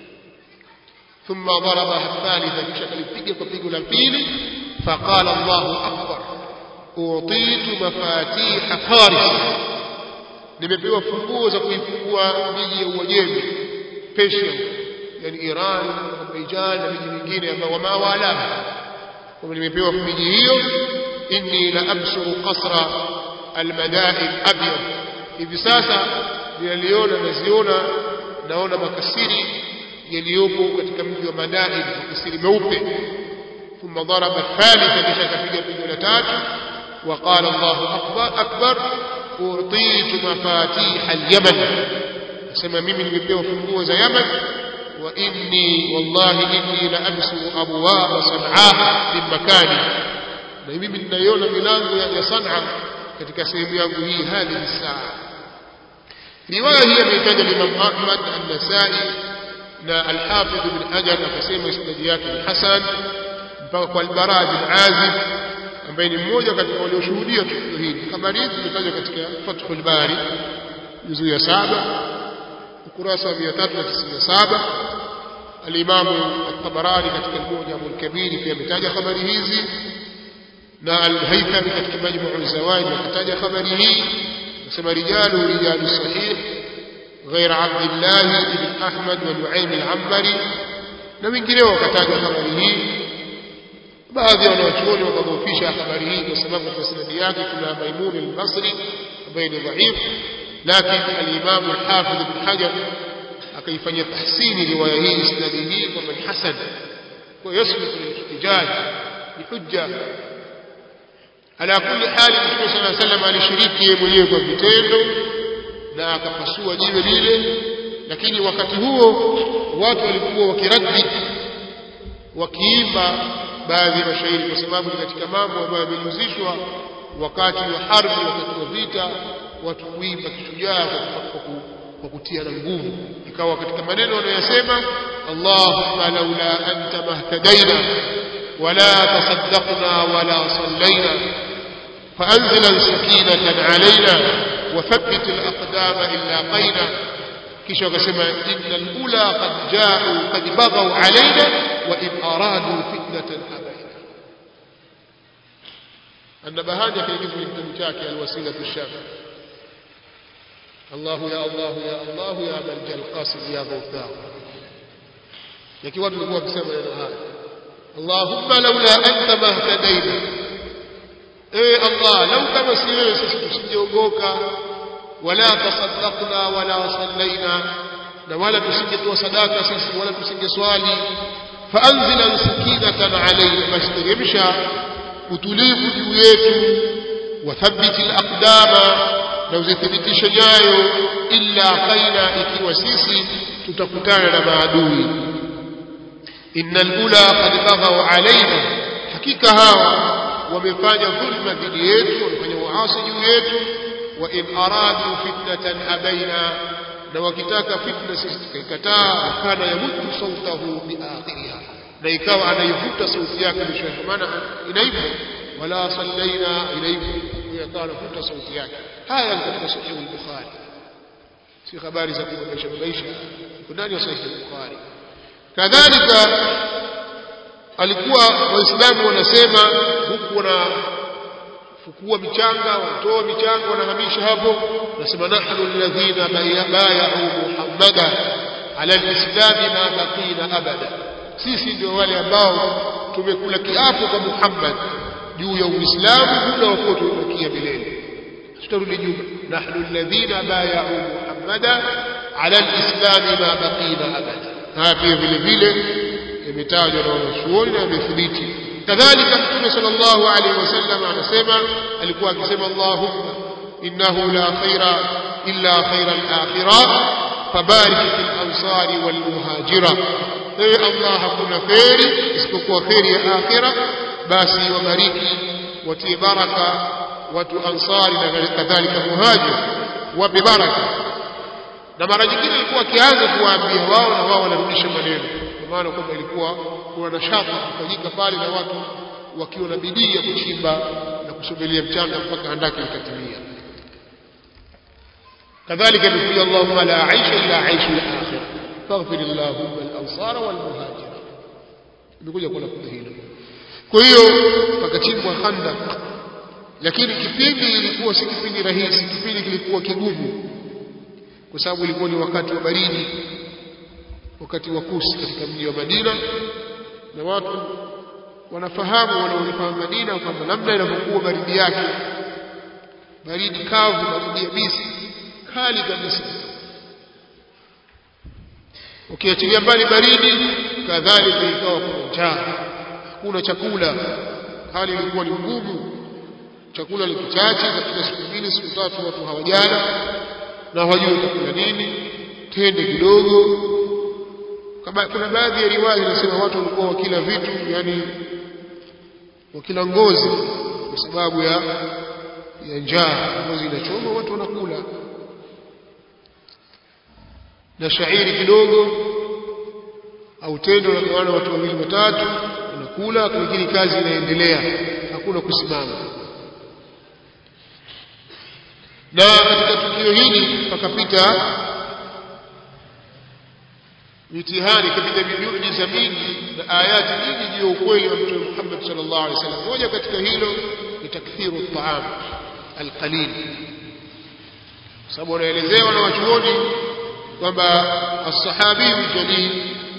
ثم ضربها الثالثة kisha kalipiga kwa pigo la pili فقال الله أكبر أعطيت مفاتيح فارس nimepewa funguo za kuifungua miji ya Uajemi Persia yani Iran Azerbaijan na miji mingine ambao wama wala kwa nimepewa miji hiyo inni la absuru qasra almadain abyad hivi sasa ninaliona naziona naona makasiri yaliyopo katika mji wa Madain makasiri meupe ثم ضرب الثالثة kisha akapiga pigo la tatu وقال الله أكبر أكبر أعطيت مفاتيح اليمن سمى mimi nimepewa funguo za Yaman wa inni wallahi inni la amsu abwaab sanaa min makani na mimi ninaiona milango ya Sanaa katika sehemu yangu hii hadhihi saa riwaya hii ameitaja Imam Ahmad an-Nasai na al-Hafidh ibn Hajar akasema isnadi yake ni hasan mpaka kwa al-Bara bin Azib ambaye ni mmoja katika walioshuhudia tukio hili habari hizi zimetajwa katika Fathul Bari juzu ya saba ukurasa wa 397 al-Imam at-Tabarani katika al-Mu'jam al-Kabir pia ametaja habari hizi na al-Haythami katika Majmu' al-Zawaid akataja habari hii nasema rijalu rijalu sahih غير عبد الله بن أحمد ونعيم العنبري na wengineo wakataja habari hii baadhi ya wanachuoni wakadhoofisha habari hii kwa sababu kwa sanadi yake kuna Maimun al-Basri ambaye ni dhaifu lakini al-Imam al-Hafidh ibn Hajar akaifanyia tahsini riwaya hii sanadi hii kwamba ni hasan kwa yasluhu lil-ihtijaj ni hujja ala kulli hali Mtume صلى الله عليه وسلم alishiriki yeye mwenyewe kwa vitendo na akapasua jiwe lile lakini wakati huo watu walikuwa wakiradi wakiimba baadhi ya mashairi kwa sababu ni katika mambo ambayo yamejuzishwa wakati wa harbi wakati wa vita watu kuimba kishujaa kwa kutia na nguvu ikawa katika maneno wanayosema Allahumma laula anta mahtadaina wala tasaddaqna wala sallaina فأنزل سكينة علينا وثبت الأقدام إلا قينا kisha wakasema innal ula qad ja'u qad baghaw alaina wa in aradu fitnatan abaina annabahani akaingiza kwenye kitabu chake alwasila shafi Allah ya Allah ya Allah ya man qasim ya ghawthaq yaki watu walikuwa wakisema maneno haya Allahumma laula anta mahtadaina eh Allah lau kama si wewe sisi tusingeongoka wala tasaddaqna wala sallaina na wala tusingetoa sadaka sisi wala tusingeswali faanzila sakinatan alayna bashteremsha utulivu juu yetu wathabiti alaqdama na uzithibitishe nyayo illa qaina ikiwa sisi tutakutana na maadui innal ula qad baghaw alayna hakika hawa wamefanya dhulma dhidi yetu wamefanya uasi juu yetu wa in aradu fitnatan abaina na wakitaka fitna sisi tukaikataa kana yamuddu sautahu biakhiriha na ikawa anaivuta sauti yake mwisho maana inaivu wala sallaina inaivu ikawa anavuta sauti yake haya ni katika sahih al-bukhari si habari za kuboresha maisha ndani ya sahih al-bukhari kadhalika alikuwa waislamu wanasema huku wana fukua michanga wanatoa michanga wanahamisha hapo nasema nahnu alladhina bay'u muhammada ala alislam ma baqina abada sisi ndio wale ambao tumekula kiapo kwa Muhammad juu ya Uislamu muda wa kuwa tumebakia milele tutarudi nyuma nahnu alladhina bay'u muhammada ala alislam ma baqina abada haya pia vile vile imetajwa na wanachuoni na imethibiti kadhalika mtume sallallahu alaihi wasallam anasema alikuwa akisema Allahumma innahu la khaira illa khaira al-akhirah fabarik fil ansari wal muhajira ewe Allah hakuna khairi isipokuwa khairi ya akhira basi wabariki watie baraka watu ansari na kadhalika muhajir wape baraka na mara nyingine alikuwa akianza kuwaambia wao na wao wanarudisha maneno kwa maana kwamba ilikuwa kuna nashati kufanyika pale na watu wakiwa na bidii ya kuchimba na kusogelea mchanga mpaka handaki likatimia kadhalika imekuja Allahumma la aisha illa aishu al-akhirah faghfir Allahumma al-ansara wal muhajira imekuja kwa lafzi hilo kwa hiyo pakachimbwa khandak lakini kipindi ilikuwa si kipindi rahisi kipindi kilikuwa kigumu kwa sababu ilikuwa ni wakati wa baridi wakati wa kusi katika mji wa Madina na watu wanafahamu wanaolifahamu Madina kwamba namna inavyokuwa baridi yake baridi kavu baridi yabisi kali kabisa ukiachilia mbali baridi kadhalika ikawa kuna njaa hakuna chakula hali ilikuwa ni ngumu chakula ni kichache katika siku mbili siku tatu watu hawajala na hawajui chakula nini tende kidogo kuna baadhi ya riwaya zinasema watu walikuwa wakila vitu yani wakila ngozi kwa sababu ya ya njaa ngozi inachoma watu wanakula na shairi kidogo au tendo la watu wawili watatu wanakula lakini kazi inaendelea hakuna kusimama na katika tukio hili pakapita mitihani kapita miujiza mingi na ayati nyingi juu ya ukweli wa mtume Muhammad sallallahu alaihi wasallam moja katika hilo ni takthiru at-ta'am al-qalil sababu wanaelezewa na wachuoni kwamba as-sahabi jalil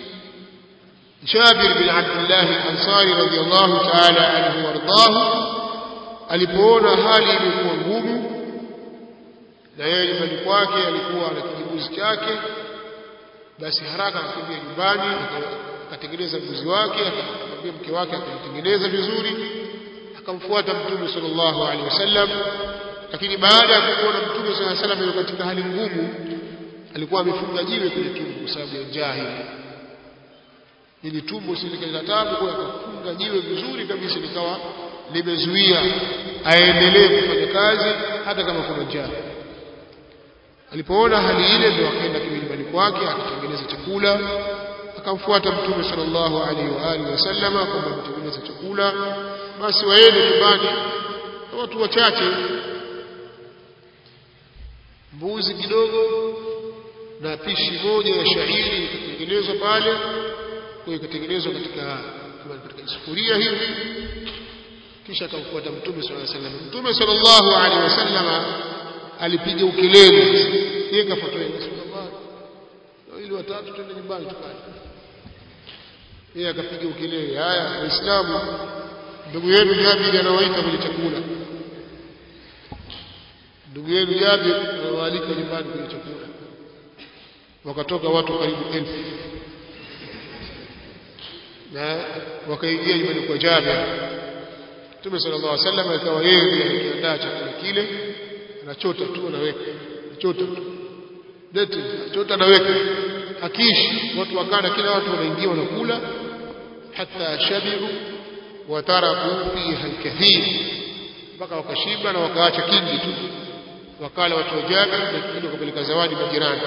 Jabir bin Abdullah al-Ansari radiyallahu ta'ala anhu wardahu alipoona hali ilikuwa ngumu na yeye nyumbani kwake alikuwa na kijibuzi chake basi haraka akakimbia nyumbani akatengeneza mbuzi wake akamwambia mke wake akamtengeneza vizuri akamfuata mtume sallallahu alaihi wasallam lakini baada ya kuona mtume sallallahu alaihi wasallam yuko katika hali ngumu alikuwa amefunga jiwe kwenye tumbo kwa sababu ya njaa hii ili tumbo silikaza tabu kwa akafunga jiwe vizuri kabisa likawa limezuia aendelee kufanya kazi hata kama kuna njaa alipoona hali ile ndio akaenda nyumbani kwake akatengeneza chakula akamfuata mtume sallallahu alaihi wa alihi wasallama kwamba mtengeneza chakula basi waende nyumbani na watu wachache mbuzi kidogo na pishi moja ya shairi ikatengenezwa pale kwa ikatengenezwa katika katika sufuria hivi kisha akamfuata mtume sallallahu alaihi wasallam mtume sallallahu alaihi wasallama alipiga ukelele yeye kafuatwa yeye Rasulullah ili watatu twende nyumbani tukale yeye akapiga ukelele haya waislamu ndugu yenu Jabir anawaita kwenye chakula ndugu yenu Jabir anawaalika nyumbani kwenye chakula wakatoka watu karibu elfu na wakaingia nyumbani kwa Jabir Mtume sallallahu alaihi wasallam akawa yeye ndiye alikiandaa chakula kile anachota tu anaweka anachota tu deti anachota anaweka hakishi watu wakana kila watu wanaingia wanakula hata shabiru wataraku fiha alkathir mpaka wakashiba na wakaacha kingi tu wakala watu wa Jabir na kingine wakapeleka zawadi majirani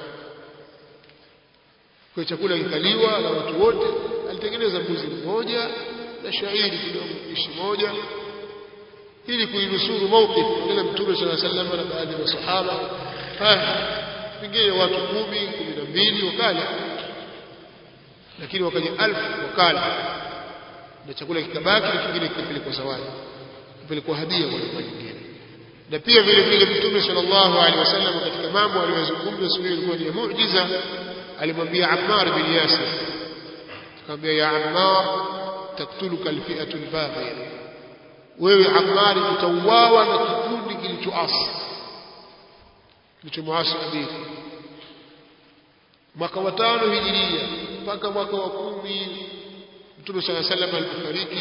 kwa chakula kikaliwa na watu wote alitengeneza mbuzi mmoja na shairi kidogo pishi moja ili kuinusuru mawqif ile mtume sala sallam na baadhi ya masahaba pengine watu kumi kumi na mbili wakala lakini wakaja alfu wakala na chakula kikabaki na kingine kikapelekwa zawadi kupelekwa hadia kwa kwa nyingine na pia vile vile mtume sallallahu alaihi wasallam katika mambo aliyozungumza siku hiyo ilikuwa ni muujiza alimwambia Ammar bin Yasir akamwambia ya Ammar taktuluka alfi'atu albaghiya wewe Ammar utauawa na kikundi kilichoasi kilichomuasi Nabii mwaka wa tano hijiria mpaka mwaka wa kumi Mtume صلى الله عليه وسلم alipofariki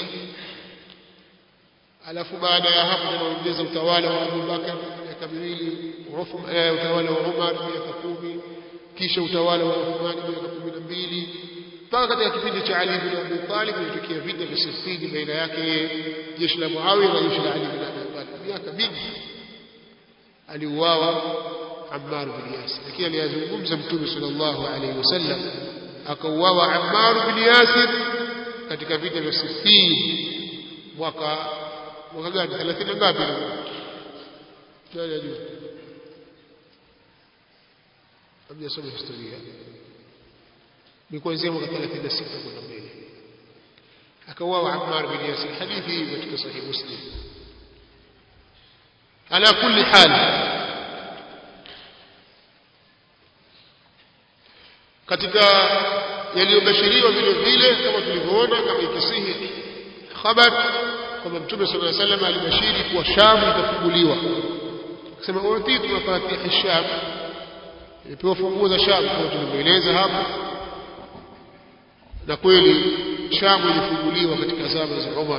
alafu baada ya hapo tunaongeza utawala wa Abu Bakar miaka miwili utawala wa Umar miaka kumi kisha utawala wa Uthman miaka kumi na mbili mpaka katika kipindi cha Ali bin Abi Talib ilitokea vita vya Siffin baina yake jeshi la Muawiya na jeshi la Ali bin Abi Talib miaka mingi aliuawa Ammar bin Yasir lakini aliyazungumza Mtume sallallahu alaihi wasallam akauawa Ammar bin Yasir katika vita vya Siffin mwaka mwaka gani 30 ngapi ndio juu hamjasoma historia ni kuanzia mwaka 36 kwenda mbele akauawa Ammar bin Yasir hadithi hii katika sahih Muslim ala kulli hal katika yaliyobashiriwa vile vile kama tulivyoona kama ikisihi khabar kwamba mtume sallallahu alaihi wasallam alibashiri kuwa Sham itafunguliwa akasema utitu mafatih Sham ilipewa funguo za Sham kama tulivyoeleza hapo na kweli Sham ilifunguliwa katika zama za Umar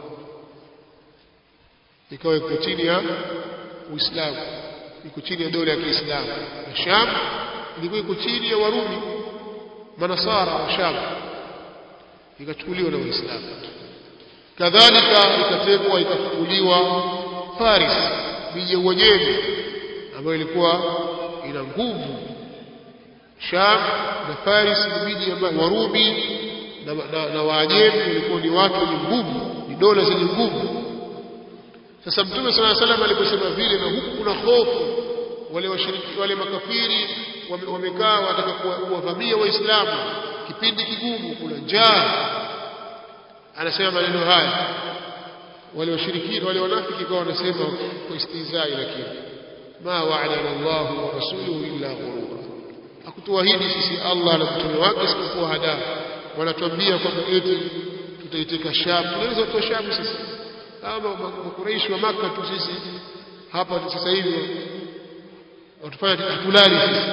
ikawa iko chini ya Uislamu iko chini ya dola ya Kiislamu na Sham ilikuwa iko chini ya Warumi manasara wa Sham ikachukuliwa na Waislamu kadhalika ikatekwa ikafunguliwa Paris miji ya Uajemi ambayo ilikuwa ina nguvu Sham na Paris ni miji ambayo Warumi na, na, na Waajemi walikuwa ni watu wenye nguvu ni dola zenye nguvu sasa Mtume صلى الله عليه وسلم aliposema vile na huku kuna hofu wale washiriki wale makafiri wamekaa wataka kuwavamia waislamu kipindi kigumu kuna njaa anasema maneno haya wale washirikina wale wanafiki kwa wanasema kwa istizai lakini ma wa'adana Allah wa rasuluhu illa ghurura hakutuahidi sisi Allah na mtume wake isipokuwa hada wanatuambia kwamba eti tutaiteka Sham tunaweza kutoa Sham sisi kama makuraishi wa Makka tu sisi hapa sasa hivi watufanya hatulali sisi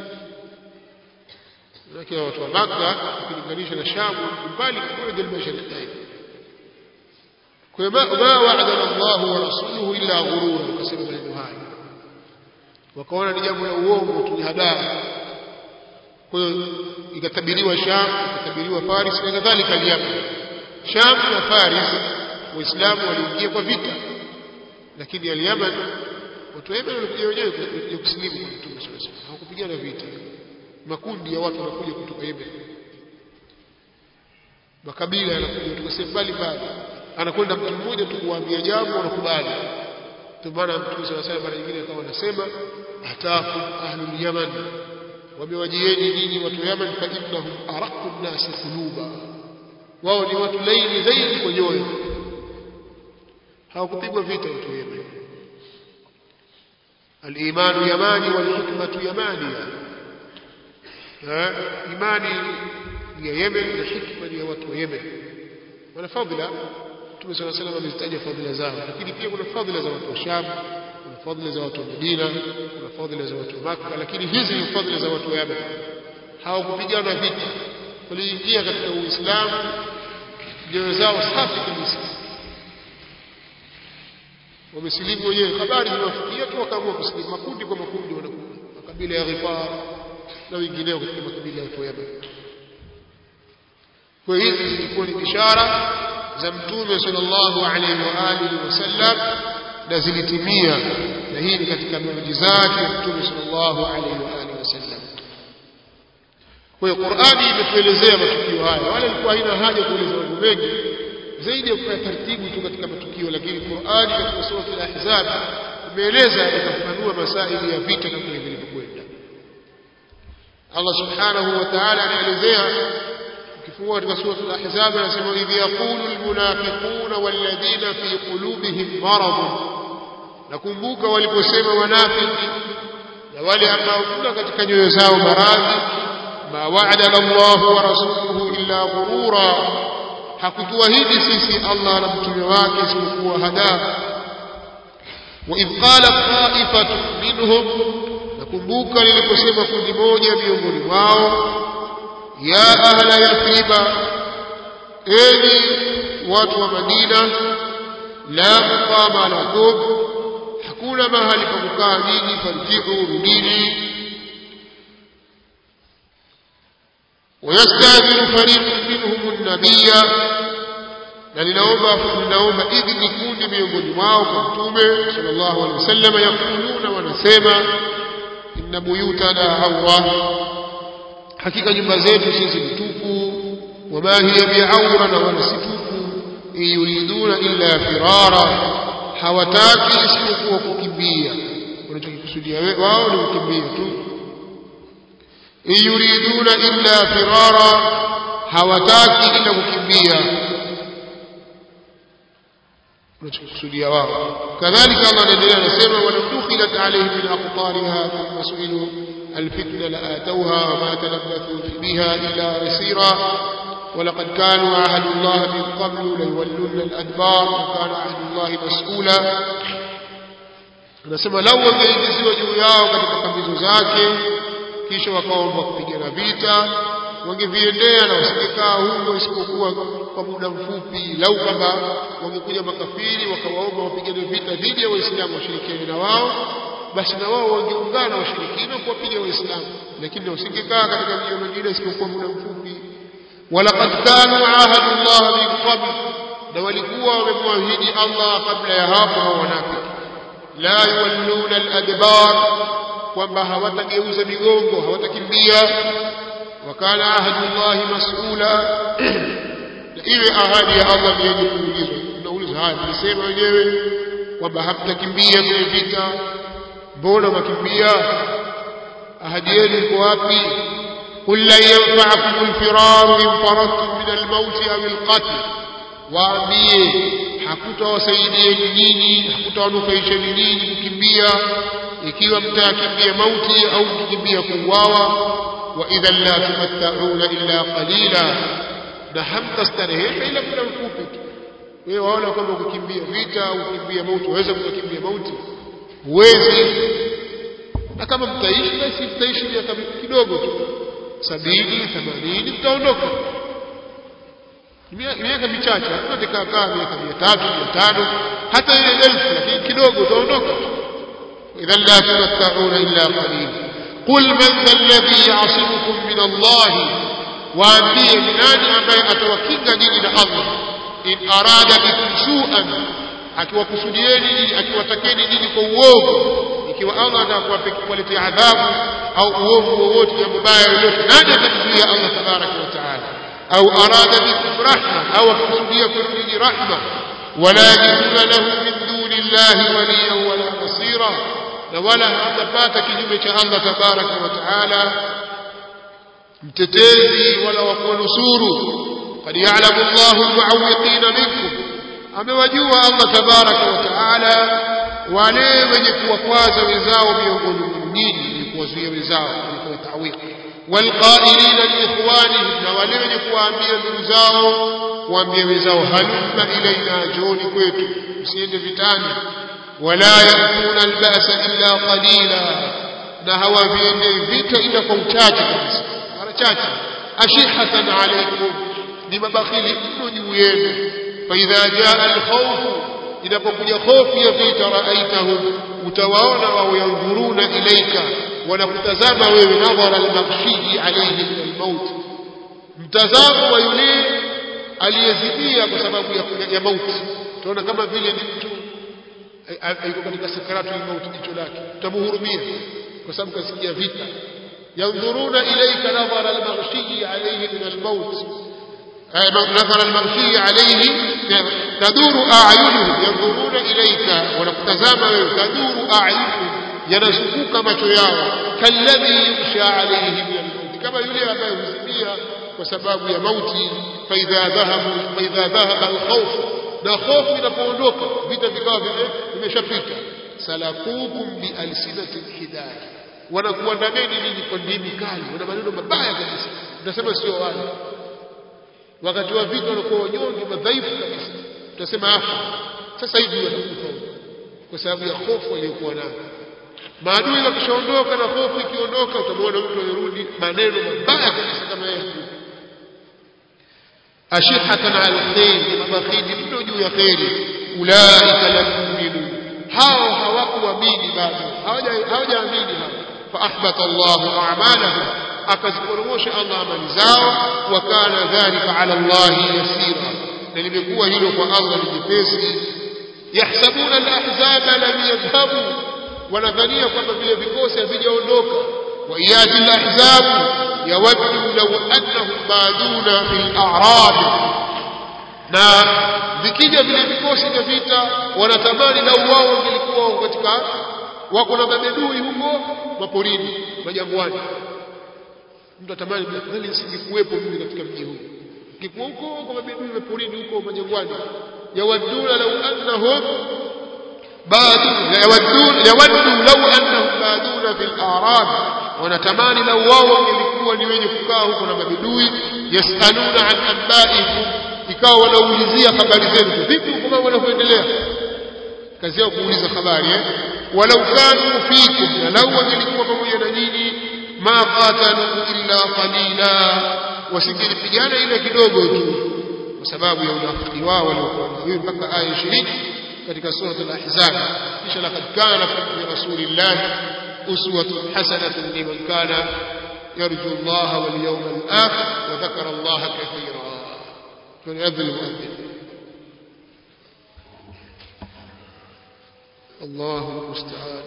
lakini watu wa Makka ukilinganisha na Sham mbali kwa jal mashariqain kwa ma ma wa'ada Allah wa rasuluhu illa ghurura ukasema maneno haya wakaona ni jambo la uongo tu hadaa kwa hiyo ikatabiriwa Sham ikatabiriwa Paris na kadhalika Yemen Sham na Paris waislamu waliingia kwa vita lakini al-Yemen watu wa Yemen walikuja wenyewe kuja kusilimu kwa Mtume sallallahu alaihi wasallam hawakupigana vita makundi ya watu wanakuja kutoka Yemen makabila yanakuja kutoka sehemu mbalimbali anakwenda mtu mmoja tu kuambia jambo wanakubali ndio maana Mtume sallallahu alaihi wasallam mara nyingine akawa anasema atafu ahlul Yaman wamewajieni nyinyi watu wa Yaman fa innahum araqu an-nas quluba wao ni watu laini zaidi kwa nyoyo hawakupigwa vita watu wa Yemen الإيمان يماني والحكمة يمانية imani ni ya Yemen na hikma ni ya watu wa Yemen wana fadhila Mtume صلى الله عليه وسلم amezitaja fadhila zao lakini pia kuna fadhila za watu wa Sham kuna fadhila za watu wa Medina kuna fadhila za watu wa Makka lakini hizi ni fadhila za watu wa Yemen hawakupigana vita waliingia katika Uislamu nyoyo zao safi kabisa wamesilimu wenyewe habari zimewafikia tu wakaamua kusilimu makundi kwa makundi wanakuja makabila ya Ghifar na wengineo katika makabila ya watu wa Yemen kwa hizi zilikuwa ni ishara za mtume sallallahu alaihi wa alihi wasallam na zilitimia na hii ni katika miujizati ya mtume sallallahu alaihi wa alihi wasallam kwa hiyo Qur'ani imetuelezea matukio haya wala ilikuwa haina haja kueleza mambo mengi zaidi ya kufanya taratibu tu katika matukio lakini Qur'ani katika sura al-Ahzab imeeleza ikafafanua masaili ya vita kama vilivyokwenda Allah subhanahu wa ta'ala anaelezea ukifungua katika sura al-Ahzab anasema idh yaqulu al-munafiquna walladhina fi qulubihim marad nakumbuka waliposema wanafiki na wale ambao kuna katika nyoyo zao maradhi ma wa'ada Allahu wa rasuluhu illa ghurura hakutuahidi sisi Allah na mtume wake isipokuwa hada wa idh qala ta'ifatu minhum nakumbuka liliposema kundi moja miongoni mwao ya ahla yathriba enyi watu wa Madina la muqama lakum hakuna mahali pa kukaa nyinyi farjiu rudini ويستأذن فريق منهم النبي na ninaomba ninaomba idhini kundi miongoni mwao kwa mtume sallallahu alaihi wasallam yakuluna wanasema inna buyutana awra hakika nyumba zetu sisi ni tupu wama hiya bi'awra na wala si tupu yuriduna illa firara hawataki isipokuwa kukimbia wanachokikusudia wao ni kukimbia tu in yuriduna illa firara hawataki ila kukimbia unachokusudia wao kadhalika Allah anaendelea anasema walau dukhilat alayhim min aqtariha thumma su'ilu الفتنة لآتوها وما تلبثوا بها إلا يسيرا ولقد كانوا عهد الله من قبل ليولون الأدبار وكان عهد الله مسؤولا anasema lau wangeingiziwa juu yao katika kambizo zake kisha wakaomba kupigana vita wangeviendea na wasingekaa huko isipokuwa kwa muda mfupi lau kwamba wangekuja makafiri wakawaomba wapigane vita dhidi ya waislamu washirikiane na wao basi na wao wangeungana washirikina kuwapiga waislamu lakini wasingekaa katika mji mwingine isipokuwa muda mfupi walaqad kanu ahadu Allah min qabl na walikuwa wamemwahidi Allah kabla ya hapo hao wanafiki la yuwalluna al-adbar kwamba hawatageuza migongo hawatakimbia wakana ahadu Allah mas'ula iwe ahadi ya Allah ni yenye kuulizwa tunauliza haya tulisema wenyewe kwamba hamtakimbia kwenye vita mbona makimbia ahadi yenu iko wapi قل لن ينفعكم الفرار إن فررتم من الموت أو القتل waambie hakutawasaidieni nyinyi hakutawanufaisheni nyinyi kukimbia ikiwa mtakimbia mauti au kukimbia kuuawa wa idhan la tumattauna illa qalila na hamtastarehesha ila muda mfupi tu wewe waona kwamba kukimbia vita au kukimbia mauti waweza kukimbia mauti huwezi na kama mtaishi basi mtaishi miaka kidogo tu sabini themanini mtaondoka miaka michache hakuna tikakaa miaka mia tatu mia tano hata ile elfu lakini kidogo utaondoka idhan la tumattauna illa qalila qul man dha alladhi yasimukum min allahi waambie ni nani ambaye atawakinga nyinyi na allah in arada bikum suan akiwakusudieni nyinyi akiwatakeni nyinyi kwa uovu ikiwa Allah atakuwaletea adhabu au uovu wowote jambo baya lolote nani atamzuia Allah tabaraka wa taala au arada bikum rahma au akusudia kwenu nyinyi rahma wala yajiduna lahu min duni llahi waliyan wala nasira na wala hatapata kinyume cha Allah tabaraka wa taala mtetezi wala wa kuwanusuru قد يعلم الله المعوقين منكم amewajua Allah tabaraka wa taala wale wenye kuwakwaza wenzao miongoni mwa nyinyi ni kuwazuia wenzao kwa tawiki walqailina liikhwanihim na wale wenye kuwaambia ndugu zao kuambia wenzao halumma ilaina joni kwetu msiende vitani wala yakuna albasa illa qalila na hawaviendei vita ila kwa uchache kabisa mara chache ashihatan alaikum ni mabakhili mno juu yenu faidha jaa alkhawfu inapokuja hofu ya vita raaitahum utawaona wao yanzuruna ilaika wanakutazama wewe nadhara almaghshiji alayhi min almaut mtazamo wa yule aliyezidia kwa sababu ya, ya mauti tunaona kama vile ni mtu yuko katika sakaratu almaut jicho lake utamhurumia kwa sababu kasikia vita yanzuruna ilaika nadhara almaghshiji alayhi min almaut نظر المغشي عليه تدور أعينهم ينظرون إليك ونقتزام تدور أعينهم ينسكوك macho yao كالذي يغشى عليه من الموت كما يلي ambaye huzimia kwa sababu ya mauti فإذا ذهبوا فإذا ذهب الخوف na hofu inapoondoka vita vikawa vile vimeshapita salakukum bialsinati lhidaya wanakuandameni ninyi kwa ndimi kali wana maneno mabaya kabisa tunasema sio wale wakati wa vita wanakuwa wanyonge madhaifu kabisa tutasema afa sasa hivi watakufa kwa sababu ya hofu aliyokuwa nayo maadui wakishaondoka na hofu ikiondoka utamwona mtu anarudi maneno mabaya kabisa kama yeye ashihatan ala alkhair ni mabakhili mno juu ya kheri ulaika lam yu'minu hao hawakuamini bado hawajaamini hao fa ahbata Allahu a'malahum akaziporomosha Allah amali zao wa kana dhalika ala Allah yasira na limekuwa hilo kwa Allah ni jepesi yahsabuna alahzaba lam yadhhabu wanadhania kwamba vile vikosi havijaondoka wa iyati alahzab yawaddu law annahum baduna fil a'rab na vikija vile vikosi vya vita wanatamani lau wao wangelikuwa katika wako na mabedui huko maporini majangwani mtu atamani bali nisingekuwepo mimi katika mji huu kikuwa huko kwa mabidui maporini huko majangwani yawaduna law annahum badun yawadun yawaddu law annahum baduna fil a'rab wanatamani lau wao wangelikuwa ni wenye kukaa huko na mabidui yasaluna an anba'ikum ikawa wanaulizia habari zenu vipi huko mambo yanavyoendelea kazi yao kuuliza habari eh walau kanu fikum na lau wangelikuwa pamoja na nyinyi ma qatalu illa qalila wasingelipigana ile kidogo tu kwa sababu ya unafiki wao waliokuwa nao mpaka aya 20 katika sura al-ahzab kisha laqad kana fi rasulillah uswatun hasanatun liman kana yarju Allah wal yawmal akhir wa dhakara Allah kathira فليأذن المؤذن الله المستعان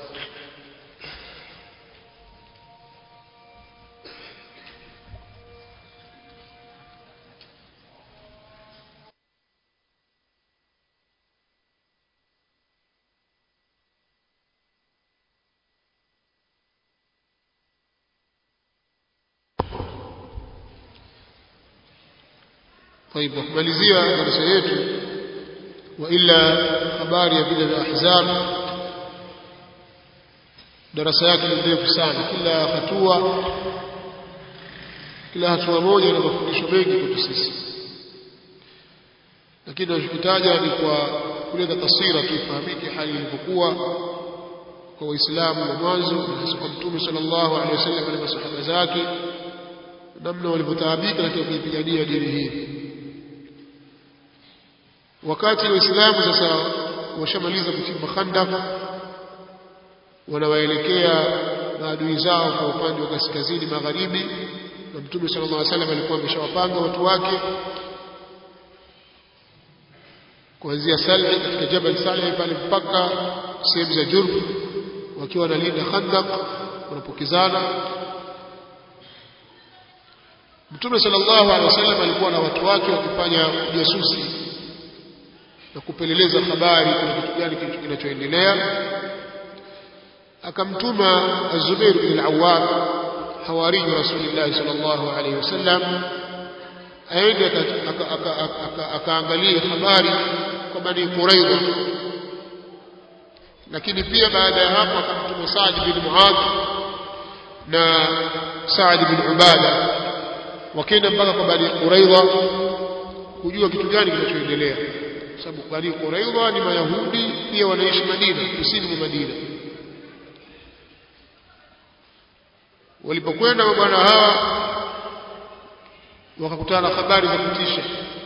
طيب kumalizia darasa yetu wa ila habari ya vile vya ahzab darasa yake ni ndefu sana kila hatua kila hatua moja ina mafundisho mengi kwetu sisi lakini tunachokitaja ni kwa kuleta taswira tu ifahamike hali ilivyokuwa kwa waislamu wa mwanzo na hasa kwa mtume sallallahu alaihi wasallam na masahaba zake namna walivyotaabika katika kuipigania dini hii wakati waislamu sasa washamaliza kuchimba khandak wanawaelekea maadui zao kwa upande wa kaskazini magharibi na mtume sallallahu alaihi wasallam alikuwa ameshawapanga watu wake kuanzia Salih katika Jabal Salih pale mpaka sehemu za Jurf wakiwa wanalinda khandak wanapokezana Mtume sallallahu alaihi wasallam alikuwa na watu wake wakifanya ujasusi na kupeleleza habari kuna kitu gani kinachoendelea akamtuma Az-Zubair bin al-Awwam hawari Rasulullah sallallahu alaihi wasallam aende akaangalie habari kwa Bani Quraidha lakini pia baada ya hapo akamtuma Saad bin Muadh na Saad bin Ubada wakaenda mpaka kwa Bani Quraidha kujua kitu gani kinachoendelea sababu Bani Quraidha ni Mayahudi pia wanaishi Madina kusini mwa Madina walipokwenda mabwana hawa wakakutana na habari za kutisha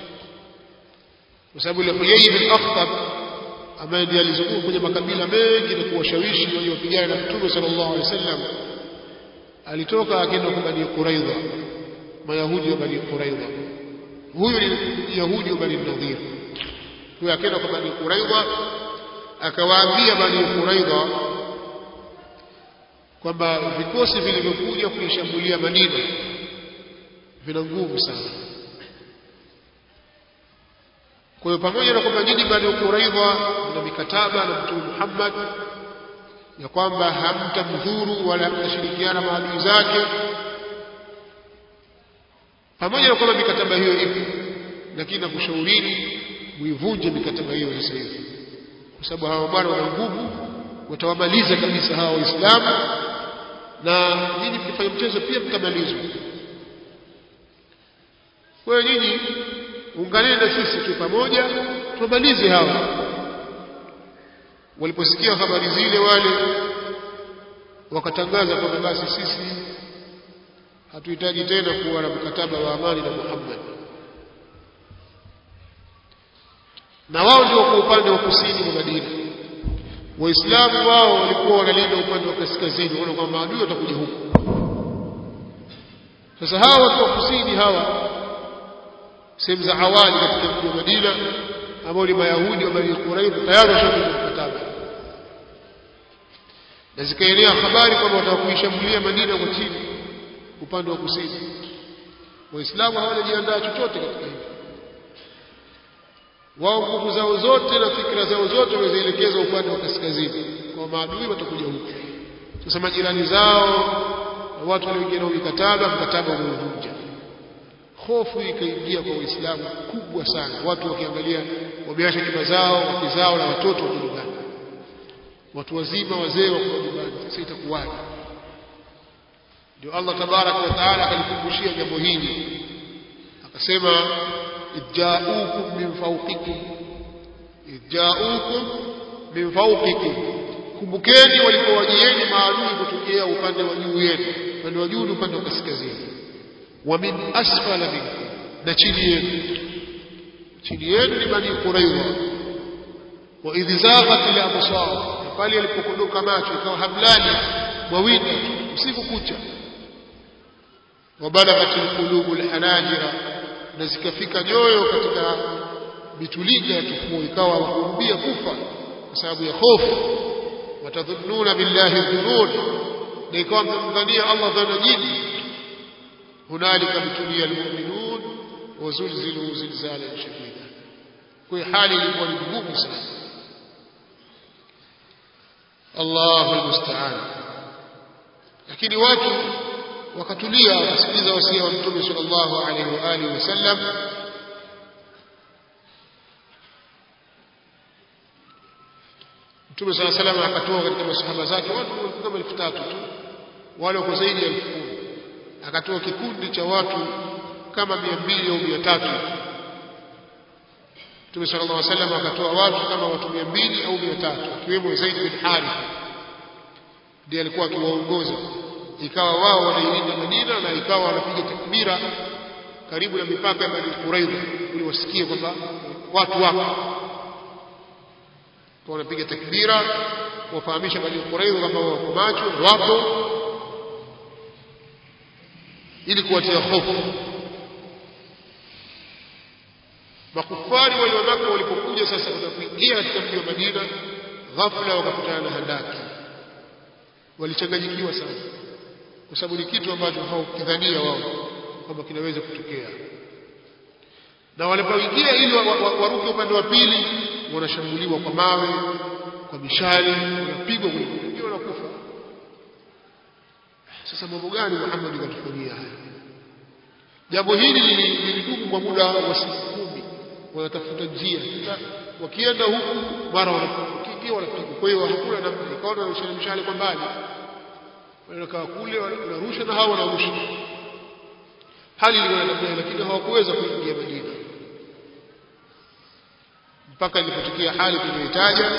kwa sababu ile Huyai bin Akhtab ambaye ndiye alizunguka kwenye makabila mengi na kuwashawishi waliopigana na Mtume sallallahu alaihi wasallam alitoka akaenda kwa Bani Quraidha Mayahudi wa Bani Quraidha huyu ni Yahudi wa Bani Nadhir huyo akaenda kwa Bani Quraidha akawaambia Bani Quraidha kwamba vikosi vilivyokuja kuishambulia Madina vina nguvu sana kwa hiyo pamoja na kwamba nyinyi Bani Quraidha mna mikataba na Mtume Muhammad ya kwamba hamtamdhuru wala hamtashirikiana maadui zake pamoja na kwamba mikataba hiyo ipo lakini nakushaurini muivunje mikataba hiyo sasa hivi kwa sababu hawa bwana wana nguvu watawamaliza kabisa hawa waislamu na nyinyi mkifanya mchezo pia mtamalizwa kwa hiyo nyinyi unganeni na sisi tu pamoja tumalize hawa waliposikia habari zile wale wakatangaza kwamba basi sisi hatuhitaji tena kuwa na mkataba wa amani na Muhammad na wao ndio kwa upande wa kusini mwa Madina waislamu wao walikuwa wanalinda upande wa kaskazini wanaona kwamba maadui watakuja huku sasa hawa watu wa kusini hawa sehemu za awali katika mji wa Madina ambao ni mayahudi wa Bani Quraidha tayari washakuja mkataba na zikaenea habari kwamba watakuishambulia Madina kwa chini upande wa kusini waislamu hawajajiandaa chochote katika hili wao nguvu zao zote na fikra zao zote wamezielekeza upande wa kaskazini kwa maadui watakuja huku sasa majirani zao na watu walioingia nao mikataba mkataba umeuvunja hofu ikaingia kwa waislamu kubwa sana watu wakiangalia wameacha nyumba zao wake zao na watoto wako nyumbani watu wazima wazee wako nyumbani sasa itakuwaje ndio Allah tabaraka wa taala akalikumbushia jambo hili akasema idja'ukum min fawqikum idja'ukum min fawqikum kumbukeni walipowajieni maadui kutokea upande wa juu yenu upande wa juu ni upande wa kaskazini wa min asfala minkum na chini yenu chini yenu ni bani quraidha wa idh zaghat al absar pale yalipokondoka macho ikawa hamlani mawinda usiku kucha وبلغت القلوب الحناجر na zikafika nyoyo katika mitulinga ya kifua ikawa wakurudia kufa kwa sababu ya hofu watadhunnuna billahi dhunun na ikawa mtamdhania Allah dhana nyingi hunalika mtulia almu'minun wazulzilu zilzalan shadida kwa hali ilikuwa ni ngumu sana Allahu almusta'an lakini watu wakatulia wakasikiliza wasia wa mtume sallallahu alaihi wa alihi wasallam mtume sallallahu alaihi wasallam akatoa katika masahaba zake watu kama elfu tatu tu wale wako zaidi ya elfu kumi akatoa kikundi cha watu kama mia mbili au mia tatu mtume sallallahu alaihi wasallam akatoa watu kama watu mia mbili au mia tatu akiwemo Zaid bin Harith ndiye alikuwa akiwaongoza ikawa wao wanailinda Madina na ikawa wanapiga takbira karibu na mipaka ya Bani Quraidha ili wasikie kwamba watu wako kwa wanapiga takbira kuwafahamisha Bani Quraidha kwamba wako macho wapo ili kuwatia hofu makufari wale wa Maka walipokuja sasa kuingia katika mji wa Madina ghafla wakakutana na handaki walichanganyikiwa sana kwa sababu ni kitu ambacho hawakidhania wao kwamba kinaweza kutokea na walipoingia ili waruke upande wa pili wanashambuliwa kwa mawe kwa mishale wanapigwa wengine wanakufa sasa mambo gani Muhammad katufanyia haya jambo hili lilidumu kwa muda wa siku kumi wanatafuta njia wakienda huku mara wanakiingia wanapigwa kwa hiyo hakuna namna ikaona wanashana mishale kwa mbali wanakaa kule wanarusha na hawa wanarusha hali ilikuwa namna lakini hawakuweza kuingia Madina mpaka ilipotokea hali tuliyoitaja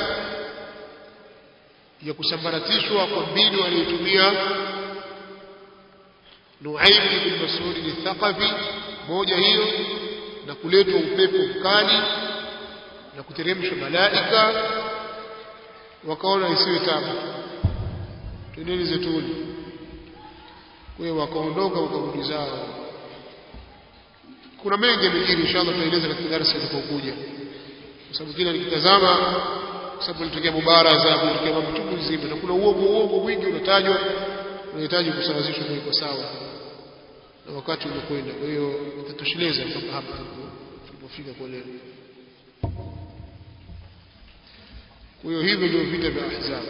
ya kusambaratishwa kwa mbinu aliyotumia Nuaim ibn Mas'ud al-Thaqafi moja hiyo na kuletwa upepo mkali na kuteremsha malaika wakaona isiwe tabu twendeni zetuni kwa hiyo wakaondoka wakarudi zao kuna mengi yamejiri inshallah tutaeleza katika darasa litakapokuja kwa sababu kila nikitazama kwa sababu ilitokea mubaraza kulitokea mambo chungu nzima na kuna uongo uongo mwingi unatajwa unahitaji kusawazishwa kwa sawa na wakati umekwenda kwa hiyo itatosheleza mpaka hapa tulipofika kwa leo kwa hiyo hivyo ndio vita vya ahzab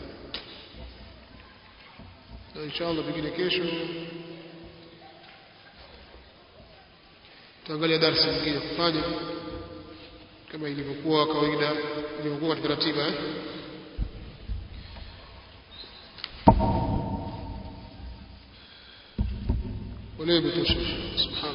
na inshallah pengine kesho tutaangalia darasa nyingine kufanya kama ilivyokuwa kawaida ilivyokuwa katika ratiba eh? وليه بتوشش سبحان